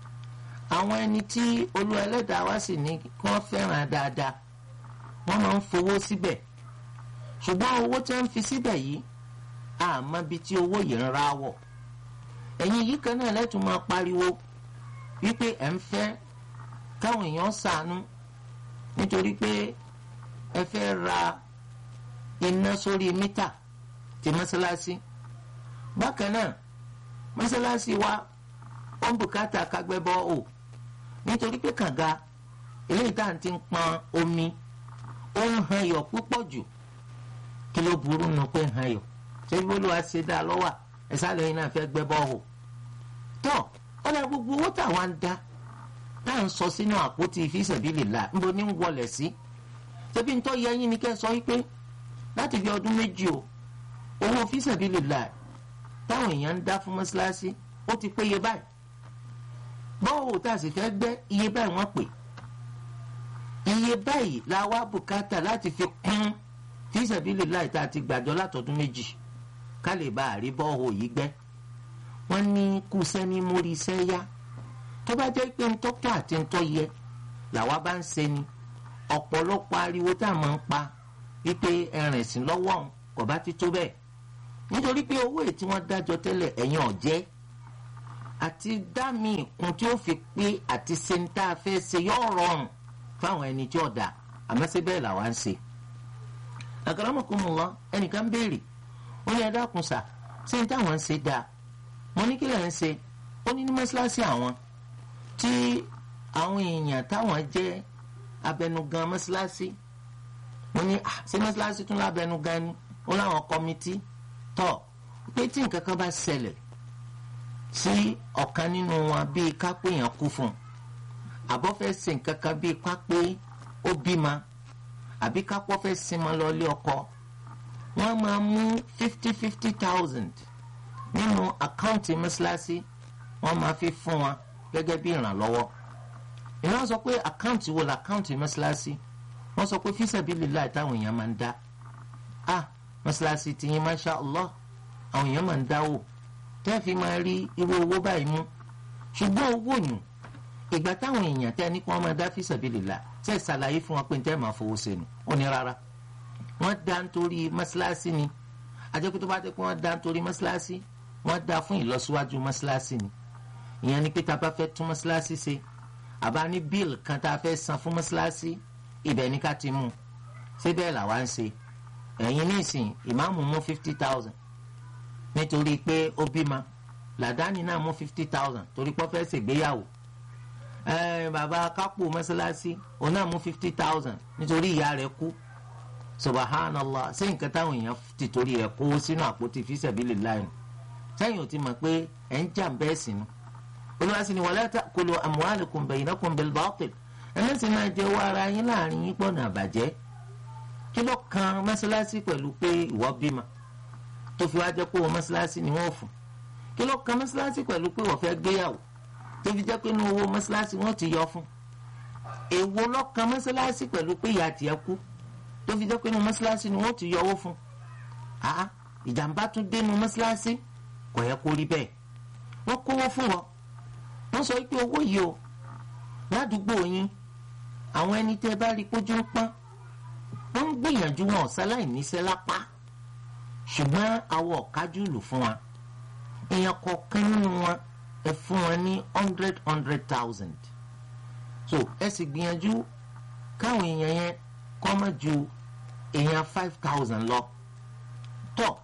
àwọn ẹni tí olú ẹlẹ́dàá wá sì ní kí wọ́n fẹ́ràn dáadáa wọ́n máa ń fowó síbẹ̀ ṣùgbọ́n owó tí wọ́n fi síbẹ̀ yìí àmọ́ bí tí owó yìí ń ra wọ̀ ẹ̀yin yìí kan náà lẹ́tùn máa pariwo wípé ẹ̀ ń fẹ́ káwọn èèyàn ṣàánú nítorí pé ẹ fẹ́ ra iná sórí mítà ti mọ́ṣáláṣí bákan náà mọ́ṣáláṣí wa ó ń bùkátà kágbẹ́bọ́ ò nítorí pé kànga eléyìí tá à ń ti pọn omi ó ń han iyọ̀ púpọ̀ jù kí ló burú nu pé ń han iyọ̀ ṣé bí olúwa ṣe dá lọ́wọ́ ẹ̀ sálẹ̀ yìí náà fẹ́ gbẹ́bọ́ ò tọ́ ọ̀nà gbogbo owó táwa ń dá tá à ń sọ sínú àpótí fisabilillah níbo ní ń wọlé sí ṣebí ntọ́ yẹ yín ni kẹ́ sọ wípé láti fi ọdún méjì o owó fisabilillah táwọn èèyàn ń dá fún mọ́ṣáláṣí ó ti péye báyìí bọ́ọ̀ tá a sì fẹ́ gbẹ́ iye báyìí wọ́n pè iye báyìí la wá bùkátà láti fi kún fisabilillah tá a ti gbàjọ látọdún méjì ká lè bá àrí bọ́ọ̀ yìí gbẹ́ wọ́n ní kú sẹ́ni mórí iṣẹ́ yá tó bá jẹ́ pé ntọ́kẹ́ àti ntọ́ yẹ làwa bá ń ṣe ni ọ̀pọ̀lọpọ̀ ariwo tá a máa ń pa wípé ẹ̀rìn sí lọ́wọ́ kò bá ti tó bẹ́ẹ̀ nítorí pé owó èyí tí wọ́n dájọ́ tẹ́lẹ̀ ẹ̀yin ọ̀jẹ́ àti dá mi ìkun tí ó fi pé àti ṣe ń tá a fẹ́ ṣe yóò rọrùn fáwọn ẹni tí ọ̀dà àmọ́ ṣé bẹ́ẹ̀ làwa ń ṣe. àkàràmọ̀kùnmọ̀ ẹnìkan béèrè ó ní ẹ dákun sà ṣé ń táwọn ń ṣe dáa mo ní kí lè ń ṣe ó ní ní mọ́ṣáláṣí àwọn tí àwọn èèyàn táwọn jẹ́ abẹnugan mọ́ṣáláṣí mo ní ṣé mọ́ṣáláṣí tún lábẹnugan ni ó láwọn kọ́mítì tọ́ pé tí nǹkan kan bá ṣẹlẹ̀ sí ọ̀kan nínú wọn bíi kápẹ́ yẹn kú fún un àbọ̀ fẹ́ ṣe nǹkan kan bíi kápẹ́ ó bímọ àbí kápọ́ fẹ́ sinmi lọ ilé ọkọ wọ́n máa mú fifty fifty thousand nínú àkáǹtì mọ́ṣáláṣí wọ́n máa fi fún wọn gẹ́gẹ́ bí ìrànlọ́wọ́ ìná sọ pé àkáǹtì wo la àkáǹtì mọ́ṣáláṣí wọ́n sọ pé fisabilillah táwọn èèyàn máa ń dá ah mọ́ṣáláṣí tiyín masha Allah àwọn èèyàn máa ń dáwò tẹ́ fi máa rí irú owó báyìí mú ṣùgbọ́n owó yùn ìgbà táwọn èèyàn tẹ́ ní kí wọ́n máa dá fisabilillah tẹ́ ṣàlàyé fún wọn pé tẹ́ máa fowó sẹ́nu ó ní rárá wọ́n dá nítorí mọ́ṣáláṣí ni àjẹkù tó bá dé pé wọ́n dá nítorí mọ́ṣáláṣí wọ́n dá fún ìlọsíwájú mọ́ṣáláṣí ni ìyẹn ni pé tá a bá fẹ́ tún mọ́ṣáláṣí ṣe àbá ní bíìlì kan tá a fẹ́ san fún mọ́ṣáláṣí ibẹ̀ ní ká ti mú ṣé bẹ́ẹ̀ làwa ń ṣe ẹ̀yin nísìn ìmáàmù mú fifty thousand nítorí pé ó bímọ làdáni náà mú fifty thousand torí pé ó fẹ́ ṣègbéyàwó bàbá kápò mọ́ṣáláṣí òun náà mú fifty thousand nítorí ìyá rẹ̀ kú subhanallah ṣé nǹkan táwọn èèyàn ti torí rẹ̀ kó sínú àpótí fisabilillah ni sẹ́yìn ò ti mọ̀ pé ẹ̀ ń jà bẹ́ẹ̀ sínú olùwàsí ni wala ta'kulu amwalakum bainakum bil batil ẹlẹ́sìn máa jẹ owó ara yín láàrin yín pọ̀nà àbàjẹ́ kí ló kan mọ́ṣáláṣí pẹ̀lú pé ìwọ bímọ tó fi wá jẹ́ pé owó mọ́ṣáláṣí ni wọ́n fún kí ló kan mọ́ṣáláṣí pẹ̀lú pé wọ́n fẹ́ gbéyàwó tó fi jẹ́ pé inú owó mọ́ṣáláṣí wọ́n ti yọ fún èwo ló kan mọ́ṣáláṣí pẹ̀lú pé ìyá tiẹ̀ kú tó fi jẹ́ pé inú mọ́ṣáláṣí ni wọ́n ti yọ owó fún àá ìjàmbá tún dénú mọ́ṣáláṣí kò yẹ kó rí bẹ́ẹ̀ wọ́n kówó fún wọn wọ́n sọ pé owó yìí o ládùúgbò yín àwọn ẹni tẹ́ bá rí pójú ń pọ́n wọ́n ń gbìyànjú wọn ọ̀sáláì níṣẹ́ lápá ṣùgbọ́n àwọn ọ̀kájúlù fún wa èèyàn kọ̀ọ̀kan nínú wọn ẹ fún wọn ní hundred hundred thousand so ẹ sì gbìyànjú káwọn èèyàn yẹn kọ́ mọ́ ju èèyàn five thousand lọ tọ́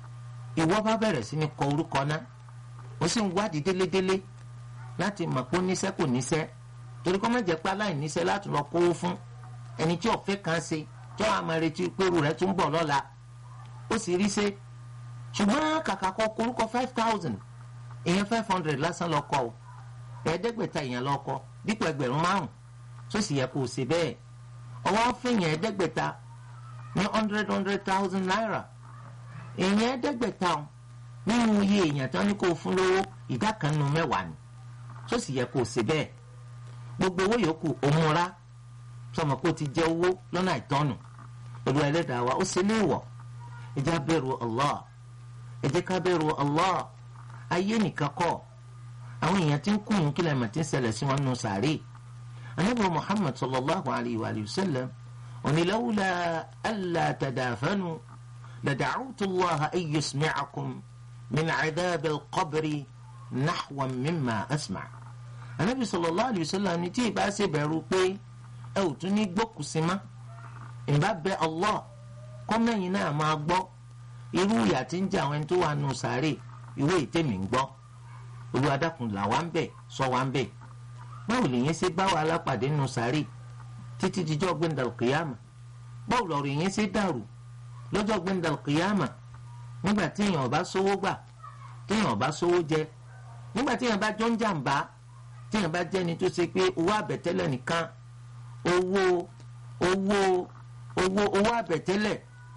ìwọ bá bẹ̀rẹ̀ sí ní kọ orúkọ náà ó sì ń wádìí délédélé láti mọ̀ pé ó níṣẹ́ kò níṣẹ́ torí kọ́ má jẹ́ pé aláìníṣẹ́ láti lọ kówó fún ẹni tí ọ̀fẹ́ kan ṣe tí wọ́n á máa retí pé irú rẹ̀ tún bọ̀ lọ́la ó sì rí ṣe ṣùgbọ́n kàkà kọ orúkọ five thousand èèyàn five hundred lásán lọ kọ o ẹ̀ẹ́dẹ́gbẹ̀ta èèyàn lọ kọ dípò ẹgbẹ̀rún márùn tó sì yẹ kó o ṣe bẹ́ẹ̀ ọwọ́ fẹ̀yìn ẹ̀ẹ́dẹ́gbẹ̀ta ní hundred hundred thousand naira èèyàn ẹ̀ẹ́dẹ́gbẹ̀ta nínú iye èèyàn tán ní kó o fún lówó ìdá kan nínú mẹ́wàá ni tó sì yẹ kó o ṣe bẹ́ẹ̀ gbogbo owó yòókù òmùra sọmọ kó o ti jẹ owó lọ́nà àìtọ́nù olú ẹlẹ́dàá wa ó ṣe léèwọ̀ ẹ jẹ́ bẹ̀rù Allah ẹ jẹ́ ká bẹ̀rù Allah ayé nìkan kọ́ àwọn èèyàn tí ń kún un kílẹ̀ mọ̀ tí ń ṣẹlẹ̀ sí wọn nù sàárè anabi Muhammad sallallahu alayhi wa sallam onílàwùlà alla tadafanu lada'utu Allah an yusmi'akum min 'adhab al-qabri nahwan mimma asma anabi sallallahu alayhi wa sallam ni tí ìbá ṣe bẹ̀rù pé ẹ ò tún ní gbókùsí mọ́ ìbá bẹ Allah kọ́mẹ́yìn náà máa gbọ́ irú ìyà tí ń jẹ àwọn ẹni tó wà nù sàárè ìwé ìtẹ̀mí ń gbọ́ olùwàdàkùn là wá ń bẹ̀ sọ wá ń bẹ̀ báwo lèyìn ṣe bá wa alápàdé nù sàárè títí dijọ́ gbẹ̀ndàl kìyàmà báwo lọ̀rọ̀ yẹn ṣe dàrú lọ́jọ́ gbẹ̀ndàl kìyàmà nígbà tí èèyàn bá sówó gbà tí èèyàn bá sówó jẹ nígbà tí èèyàn bá jọ ń jàǹbá tí èèyàn bá jẹ́ni tó ṣe pé owó àbẹ̀tẹ́lẹ̀ nìkan owó owó owó owó àbẹ̀tẹ́lẹ̀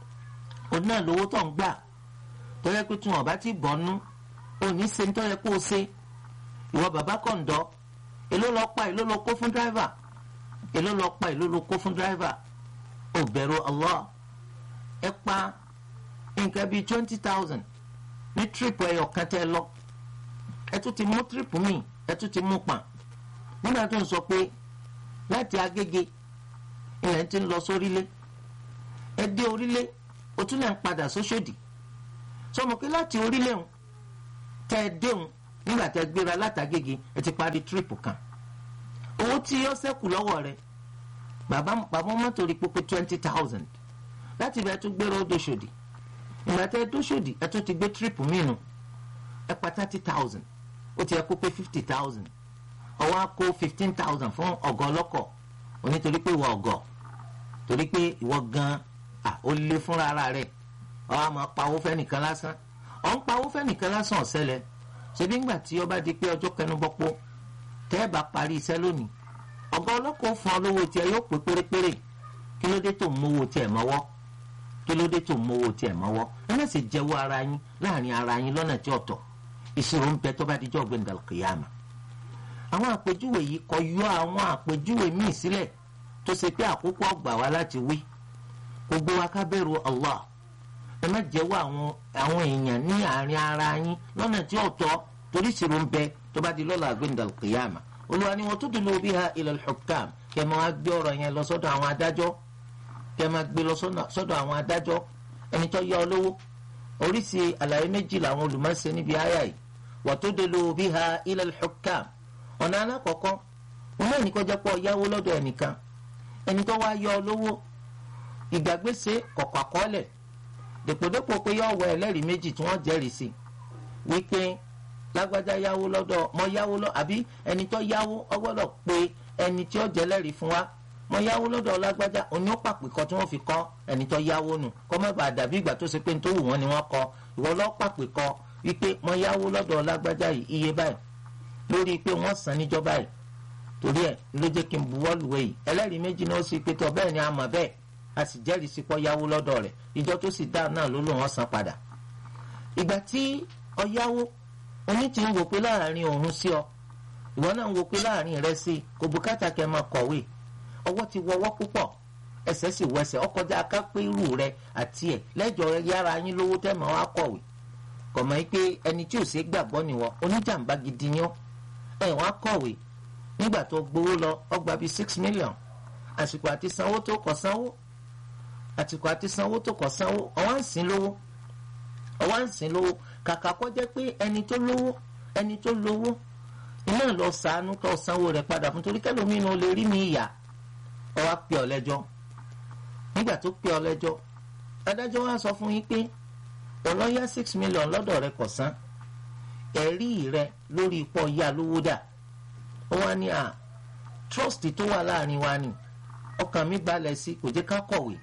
òun náà lówó tó ń gbà tó yẹ pé tí wọn bá ti bọ́nú òní ṣe ń tó yẹ kó o ṣe ìwọ bàbá kọ̀ǹdọ́ èló lọ pa èló lọ kó fún dráìvà èló lọ pa èló lọ kó fún dráìvà ò bẹ̀rù Allah ẹ pa nǹkan bíi twenty thousand ní tírípù ẹyọ kan tẹ́ lọ ẹ tún ti mú tírípù míì ẹ tún ti mú pàn nígbà tó ń sọ pé láti Agége ilẹ̀ ti ń lọ sórílẹ̀ ẹ dé orílẹ̀ o tún lè ń padà sóṣòdì sọmọ pé láti orílẹ̀ òun tẹ́ ẹ déhùn nígbà tẹ́ ẹ gbéra látàgége ẹ ti parí tírípù kan owó tí ó ṣẹ́kù lọ́wọ́ rẹ̀ bàbá bàbá mọ́tò rí pópé twenty thousand láti ibẹ̀ tún gbéra ó dóṣòdì ìgbà tẹ́ ẹ dóṣòdì ẹ tún ti gbé tírípù mìíràn ẹ pa thirty thousand ó ti yẹ kó pé fifty thousand ọwọ́ á kó fifteen thousand fún ọ̀gọ́ ọlọ́kọ̀ onítorí pé ìwọ ọ̀gọ́ torí pé ìwọ gan ó lé fúnra ara rẹ̀ ọ á máa pawó fẹ́nìkan lásán ọ ń pawó fẹ́nìkan lásán ọ̀sẹ́lẹ̀ ṣebí ńgbà tí ó bá di pé ọjọ́ kẹnubọ́pọ̀ tẹ́ ẹ bá parí iṣẹ́ lónìí ọ̀gá ọlọ́kọ̀ fún ọ lówó tiẹ̀ yóò pé pérépéré kí ló dé tó ń mówó tiẹ̀ mọ́wọ́ kí ló dé tó ń mówó tiẹ̀ mọ́wọ́ ẹ má sì jẹ́wọ́ ara yín láàrin ara yín lọ́nà tí ọ̀tọ̀ ìṣirò ń bẹ tó bá dijọ́ gbẹ̀ngàn kìyàmà àwọn àpèjúwe yìí kọ yọ àwọn àpèjúwe míì sílẹ̀ tó ṣe pé àkókò ọgbà wá láti wí gbogbo wa ká bẹ̀rù Allah ẹ má jẹ́wọ́ àwọn àwọn èèyàn ní àárín ara yín lọ́nà tí ọ̀tọ̀ torí ìṣirò ń bẹ tó bá di lọ́la gbẹ̀ngàn kìyàmà olùwà ni wọn tó dùn lóbi ha ilal hukam kẹ máa gbé ọ̀rọ̀ yẹn lọ sọ́dọ̀ àwọn adájọ́ kẹ máa gbé lọ sọ́dọ̀ àwọn adájọ́ ẹni tó yá ọ lówó oríṣi àlàyé méjì làwọn olùmọ̀ọ́sẹ̀ níbi àyà yìí wọ́n tó dùn lóbi ha ilal hukam ọ̀nà alákọ̀ọ́kọ́ wọn náà ní kó jẹ́ pọ̀ yáwó lọ́dọ̀ ẹnìkan ẹni tó wá yá ọ lówó ìgbàgbèsè kọ̀kọ̀ àkọọ́lẹ̀ dèpòdépò pé yọ wọ ẹlẹ́rìí méjì tí wọ́n jẹ́rìí sí wípé lágbájá yáwó lọ́dọ̀ mọ yáwó lọ àbí ẹni tó yáwó ọgbọ́dọ̀ pé ẹni tí ó jẹ́ lẹ́rìí fún wa mọ yáwó lọ́dọ̀ lágbájá òní ó pàpè kọ tí wọ́n fi kọ́ ẹni tó yáwó nù kọ́ má bàa dàbí ìgbà tó ṣe pé nítorí wọn ni wọ́n kọ ìwọ lọ́ pàpè kọ wípé mọ yáwó lọ́dọ̀ lágbájá yìí iye báyìí lórí pé wọ́n san níjọ́ báyìí torí ẹ̀ ló jẹ́ kí n buwọ́ lùwẹ̀ yìí ẹlẹ́rìí méjì náà sì pé tọ́ bẹ́ẹ̀ ni a mọ̀ bẹ́ẹ̀ a sì jẹ́rìí sí pọ́ yáwó lọ́dọ̀ rẹ̀ ìjọ tó sì dá náà ló lò wọ́n san padà ìgbà tí ó yáwó oní ti ń wò pé láàrin òun sí ọ ìwọ náà ń wò pé láàrin rẹ sí kò bùkátà kẹ́ máa kọ̀wé ọwọ́ ti wọwọ́ púpọ̀ ẹsẹ̀ sì wẹsẹ̀ ọkọjá akápẹ́ irú rẹ àti ẹ̀ lẹ́jọ́ yára yín lówó tẹ́ máa wá kọ̀wé kọ̀ mọ́ pé ẹni tí ò ṣe gbàgbọ́ nìwọ oníjàmbá gidi yán ẹ̀ wọ́n á kọ̀wé nígbà tó gbowó lọ ọgbà bíi six million àsìkò àti sanwó tó kọ̀ sanwó àsìkò àti sanwó tó kọ̀ sanwó ọwọ́ ń sìn lówó ọwọ́ ń sìn lówó kàkà kọ́ jẹ́ pé ẹni tó lówó ẹni tó lówó iná lọ sànú tó sanwó rẹ̀ padà fún torí kẹlòmínú lè rí mi ìyà ọ wá pè ọ lẹ́jọ́ nígbà tó pè ọ lẹ́jọ́ adájọ́ wa sọ fún yín pé ọlọ́yà six million lọ́dọ̀ rẹ̀ kò san ẹ̀rí rẹ̀ lórí ipò ya lówó dà ó wá ní à trust tó wà láàrin wa ni ọkàn mi balẹ̀ sí kò jẹ́ ká kọ̀wé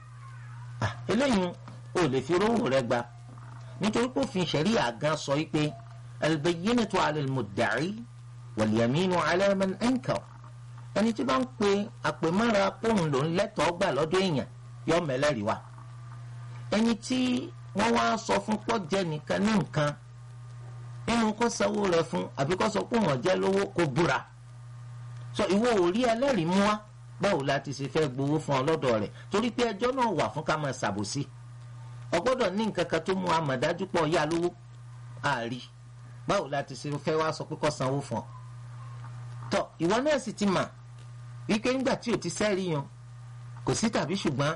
eléyìí ò lè fi rówó rẹ̀ gba nítorí pé òfin ṣẹ̀ríà gan sọ wípé albayyinatu ala al-mudda'i wal-yaminu ala man ankar ẹni tí bá ń pe àpèmọ́ra pòun ló ń lẹ́tọ̀ọ́ gbà lọ́dọ̀ èèyàn yọ mẹ́lẹ́rìí wa ẹni tí wọ́n wá sọ fún pọ́jẹ́ nìkan ní nǹkan nínú kó sanwó rẹ̀ fún àbí kó sọ pé wọ́n jẹ́ lówó kó búra sọ ìwọ ò rí ẹlẹ́rìí mú wa báwo la ti ṣe fẹ́ gbowó fún ọ lọ́dọ̀ rẹ̀ torí pé ẹjọ́ náà wà fún ká máa ṣàbòsí ọgbọ́dọ̀ ní nǹkan kan tó mú amọ̀dájú pọ̀ yá lówó àárí báwo la ti ṣe fẹ́ wá sọ pé kó sanwó fún ọ. tọ ìwọ náà sì ti mà wípé nígbà tí o ti sẹ́rí yan kò sí tàbí ṣùgbọ́n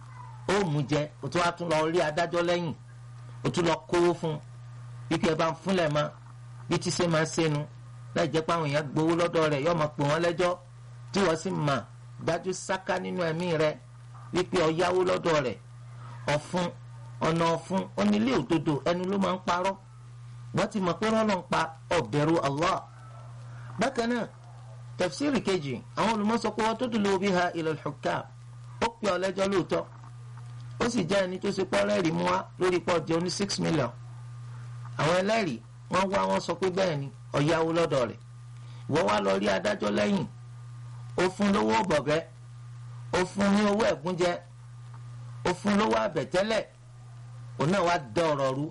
ó mú jẹ o tún wá tún lọ rí adájọ́ lẹ́yìn o tún lọ kówó fún wípé ẹ bá ń fúnlẹ̀ mọ́ bí tí ṣe máa ṣẹnu láì jẹ́ pé àwọn èèyàn gbowó lọ́dọ̀ rẹ̀ yóò máa pè wọ́n lẹ́jọ́ tí wọ́n sì mà dájú sáká nínú ẹ̀mí rẹ̀ wípé ó yáwó lọ́dọ̀ rẹ̀ ọ̀fun ọ̀nà ọ̀fun onílé òdodo ẹnu ló máa ń parọ́ wọ́n ti mọ̀ pé rọ́lọ́ ń pa ọ̀bẹ̀rù Allah bákan náà tafsiri kejì àwọn olùmọ̀sọ pé wọ́n tó dùn lóbi ha ilal hukam ó pè ọ lẹ́jọ́ lóòótọ́ ó sì jẹ́ ẹni tó ṣe pọ́ rẹ́rìí mú wa lórí pọ́ jẹ́ oní six million àwọn ẹlẹ́rìí wọ́n wá wọ́n sọ pé bẹ́ẹ̀ ni ó yáwó lọ́dọ̀ rẹ̀ wọ́n wá lọ rí adájọ́ lẹ́yìn ó fún lówó bọ̀gẹ́ ó fún ní owó ẹ̀gúnjẹ ó fún lówó àbẹ̀tẹ́lẹ̀ òun náà wá dá ọ̀rọ̀ rú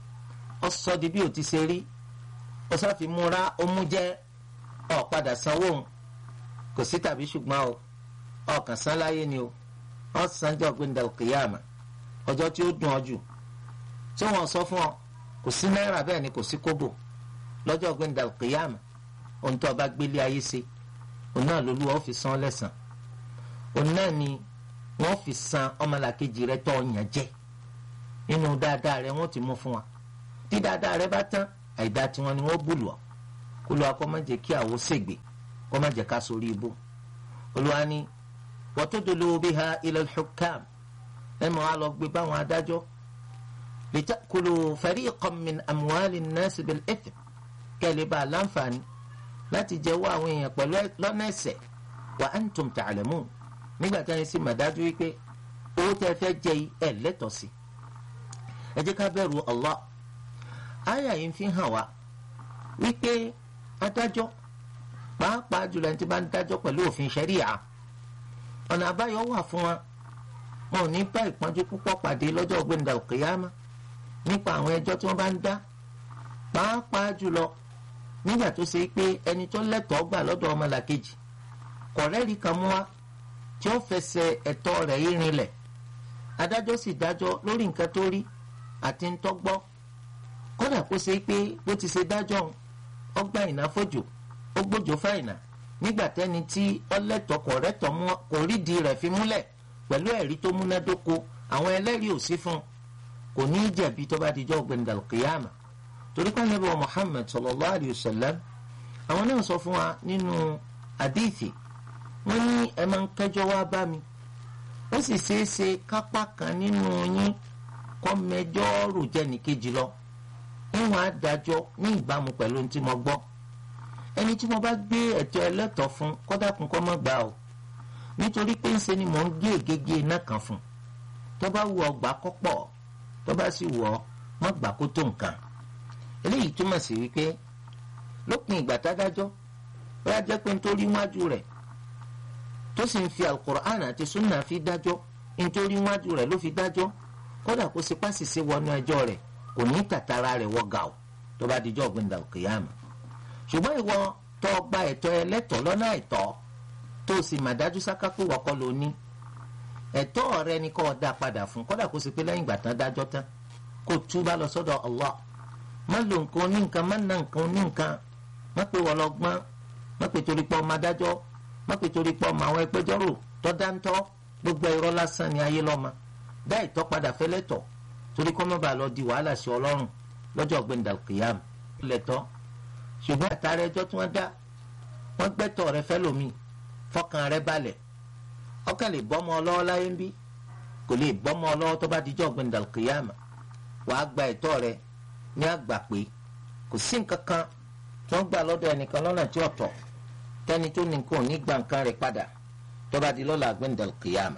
ó sọ di bí ó ti ṣe rí ó sáfi múra ó mú jẹ́ ó padà sanwó òun kò sí tàbí ṣùgbọ́n o ọkàn san láyé ni o ó sanjọ́ gbẹ̀ndà kìyàmà ọjọ́ tí ó dùn ọ jù tí wọ́n sọ fún ọ kò sí náírà bẹ́ẹ̀ ni kò sí kóbò lọ́jọ́ gbẹ̀ndà kìyàmà ohun tó o bá gbélé ayé ṣe òun náà lolúwa ó fi san lẹ́sàn òun náà ni wọ́n fi san ọmọlàkejì rẹ tó ọyàn jẹ nínú dáadáa rẹ wọ́n ti mú fún wa tí dáadáa rẹ bá tán àìdá tiwọn ni wọ́n bùlù ọ́ kó lọ́wọ́ kó má jẹ́ kí àwọn ṣègbè kó má jẹ́ ká sórí ibú olúwa ni wa tudlu biha ila al-hukam ẹ mọ̀ á lọ gbé báwọn adájọ́ litakulu fariqan min amwali an-nas bil-ithm kẹ́lẹ́ bá a láǹfààní láti jẹ́wọ́ àwọn èèyàn pẹ̀lú lọ́nà ẹ̀ṣẹ̀ wa antum ta'lamun nígbà tí wọ́n sì mà dájú wípé owó tẹ́ fẹ́ jẹ yìí ẹ̀ lẹ́tọ̀ọ́ sí ẹ jẹ́ ká bẹ̀rù Allah àyà yìí fi hàn wá wípé adájọ́ pàápàá jùlọ ẹni tí bá ń dájọ́ pẹ̀lú òfin ṣẹ́ríà ọ̀nà àbáyọ wà fún wa wọn ò ní bá ìpọ́njú púpọ̀ pàdé lọ́jọ́ ọ̀gbẹ́ndà òkèèyàmá nípa àwọn ẹjọ́ tí wọ́n bá ń dá pàápàá jùlọ nígbà tó ṣe pé ẹni tó lẹ́tọ̀ọ́ gbà lọ́dọ̀ ọmọlàkejì kọ̀rẹ́rì kan mú wa tí ó fẹsẹ̀ ẹ̀tọ́ rẹ̀ yí rinlẹ̀ adájọ́ sì dájọ́ lórí nǹkan tó rí àti ń tọ́gbọ́ kódà kó ṣe pé bó ti ṣe dájọ́ ọgbà ìnáfọ́jò ó gbójò fáìnà nígbà tẹ́ni tí ọlẹ́tọ̀ kọ̀rẹ́tọ̀ kò rídìí rẹ̀ fi múlẹ̀ pẹ̀lú ẹ̀rí tó múnádóko àwọn ẹlẹ́rìí ò sí fún un kò ní í jẹ̀bi tó bá dijọ́ gbẹ̀ndà kìyàmà torí pé Ànábì wa Muhammad sallallahu alayhi wa sallam àwọn náà sọ fún wa nínú àdìsí wọ́n ní ẹ máa ń kẹ́jọ́ wá bá mi ó sì ṣeé ṣe kápá kan nínú yín kọ́ mẹjọ́ rò jẹ́ nìkejì lọ níwọ̀n adájọ́ ní ìbámu pẹ̀lú ohun tí mo gbọ́ ẹni tí mo bá gbé ẹ̀tọ́ ẹlẹ́tọ̀ fún kọ́dàkùn kọ́ mọ́ gbà o nítorí pé ńṣe ni mò ń gé ègégé iná kan fún tó bá wù ọ́ gbà kó pọ̀ tó bá sì wù ọ́ mọ́ gbà kó tó nǹkan eléyìí túmọ̀ sí wípé lópin ìgbà tádájọ́ bóyá jẹ́ pé nítorí wájú rẹ̀ tó sì ń fi alukur'an àti sunna fi dájọ́ nítorí wájú rẹ̀ ló fi dájọ́ kódà kó sì pàṣìṣe wọnú ẹjọ́ rẹ̀ kò ní tàtàrà rẹ̀ wọ gàù tó bá dijọ́ gbẹ̀ndà òkèèyàmà ṣùgbọ́n ìwọ tó gba ẹ̀tọ́ ẹlẹ́tọ̀ lọ́nà ẹ̀tọ́ tó sì mà dájú sáká pé wọ́kọ́ ló ní ẹ̀tọ́ rẹ ni kó dá padà fún kódà kó sì pé lẹ́yìn ìgbà tán dájọ́ tán kó túbà lọ sọ́dọ̀ Allah má lo nǹkan ní nǹkan má na nǹkan ní nǹkan má pé wọ́n lọ gbọ́n má pé torí pé ọmọ adájọ́ má pé torí pé ọmọ àwọn ẹgbẹ́jọ́rò tó dáńtọ́ gbogbo irọ́ lásán ni ayé lọ́mọ dá ìtọ́ padà fẹ́lẹ́tọ̀ torí kọ́ mọ́ bá lọ di wàhálà sí ọlọ́run lọ́jọ́ gbẹ̀ndà kìyàm lẹ́tọ́ ṣùgbọ́n àtàrà ẹjọ́ tí wọ́n dá wọ́n gbẹ́tọ̀ rẹ fẹ́ lómi fọkàn rẹ balẹ̀ ọkàn lè bọ́mọ ọlọ́wọ́ láyé ń bí kò lè bọ́mọ ọlọ́wọ́ tó bá dijọ́ gbẹ̀ndà kìyàm wàá gba ẹ̀tọ́ rẹ ní àgbà pé kò sí nǹkan kan tí wọ́n gbà lọ́dọ̀ ẹnìkan lọ́nà tí ọ̀tọ̀ tẹ́ni tó ní nǹkan ò ní gba nǹkan rẹ̀ padà tó bá di lọ́la gbẹ̀ndà kìyàm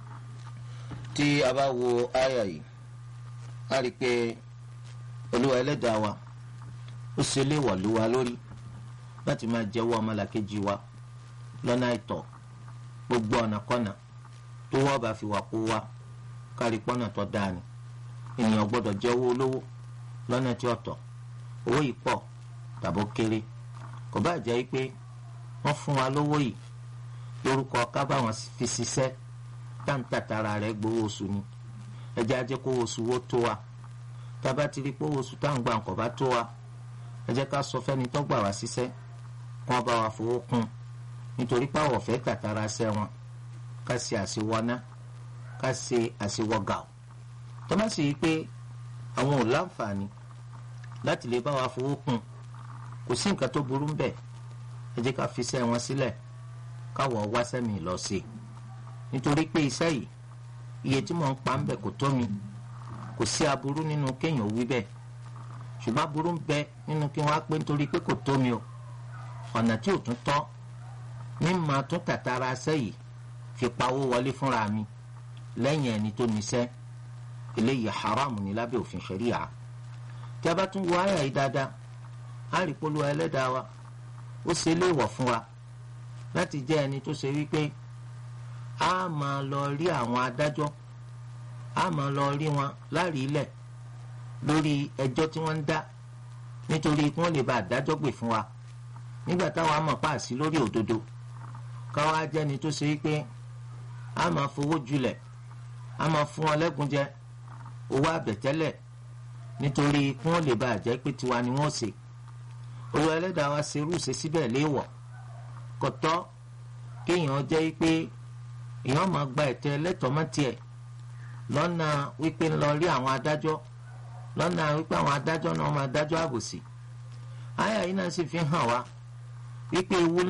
tí a bá wo àyà yìí a rí i pé olúwa ẹlẹ́dàá wa ó ṣe léèwọ̀ lé wa lórí láti máa jẹ́wọ́ ọmọlàkejì wa lọ́nà àìtọ́ gbogbo ọ̀nàkọ́nà tó wọ́n bá fi wà kó wa kárí pọ́nà tó dáa ni ènìyàn gbọ́dọ̀ jẹ́wọ́ olówó lọ́nà tí ọ̀tọ̀ owó yìí pọ̀ tàbó kéré kò bá jẹ́ pé wọ́n fún wa lówó yìí lórúkọ ká báwọn fi ṣiṣẹ́ táǹtàtàrà rẹ̀ gbowó oṣù ni ẹjẹ́ ajẹ́ kó oṣù wo tó wa tába ti rí pé oṣù táwọn gbà nǹkan bá tó wa ẹ jẹ́ ká sọ fẹ́ni tó gbà wá síṣẹ́ kí wọ́n bá wa fowó kún nítorí pé àwọn ọ̀fẹ́ tàtàrà ṣẹ́ wọn ká ṣe àṣewọ́ná ká ṣe àṣewọ́gà ọ̀ tó bá sì rí pé àwọn ò láǹfààní láti lè bá wa fowó kún kò sí nǹkan tó burú bẹ́ẹ̀ ẹ jẹ́ ká fi iṣẹ́ wọn sílẹ̀ káwọ̀ wá sẹ́mi lọ sí i nítorí pé iṣẹ́ yìí iye tí mò ń pa ń bẹ̀ kò tó mi kò sí aburú nínú kéèyàn wí bẹ́ẹ̀ ṣùgbọ́n aburú ń bẹ nínú kí wọ́n á pé nítorí pé kò tó mi o ọ̀nà tí ò tún tọ́ ní máa tún tàtàrà aṣẹ́ yìí fi pawó wọlé fúnra mi lẹ́yìn ẹni tó níṣẹ́ eléyìí haramu ní lábẹ́ òfin ṣẹ̀ríà tí a bá tún wo àyà yìí dáadáa á rí polówó ẹlẹ́dàá wa ó ṣe léèwọ̀ fún wa láti jẹ́ ẹni tó ṣe wípé a máa lọ rí àwọn adájọ́ a máa lọ rí wọn láàrí ilẹ̀ lórí ẹjọ́ tí wọ́n ń dá nítorí kí wọ́n lè bá àdájọ́ gbè fún wa nígbà táwọn á mọ̀ páàsì lórí òdodo káwọn á jẹ́ni tó ṣe wípé a máa fowó julẹ̀ a máa fún wọn lẹ́gúnjẹ owó àbẹ̀tẹ́lẹ̀ nítorí kí wọ́n lè bá àjẹ́ pé tiwa ni wọ́n ṣe olú ẹlẹ́dàá wa ṣerú ṣe síbẹ̀ léèwọ̀ kò tọ́ kéèyàn jẹ́ pé èèyàn máa gba ẹ̀tọ́ ẹlẹ́tọ̀ọ́ mọ́ tiẹ̀ lọ́nà wípé ń lọ rí àwọn adájọ́ lọ́nà wípé àwọn adájọ́ náà máa dájọ́ àbòsí àyà yìí náà sì fi hàn wá wípé ewu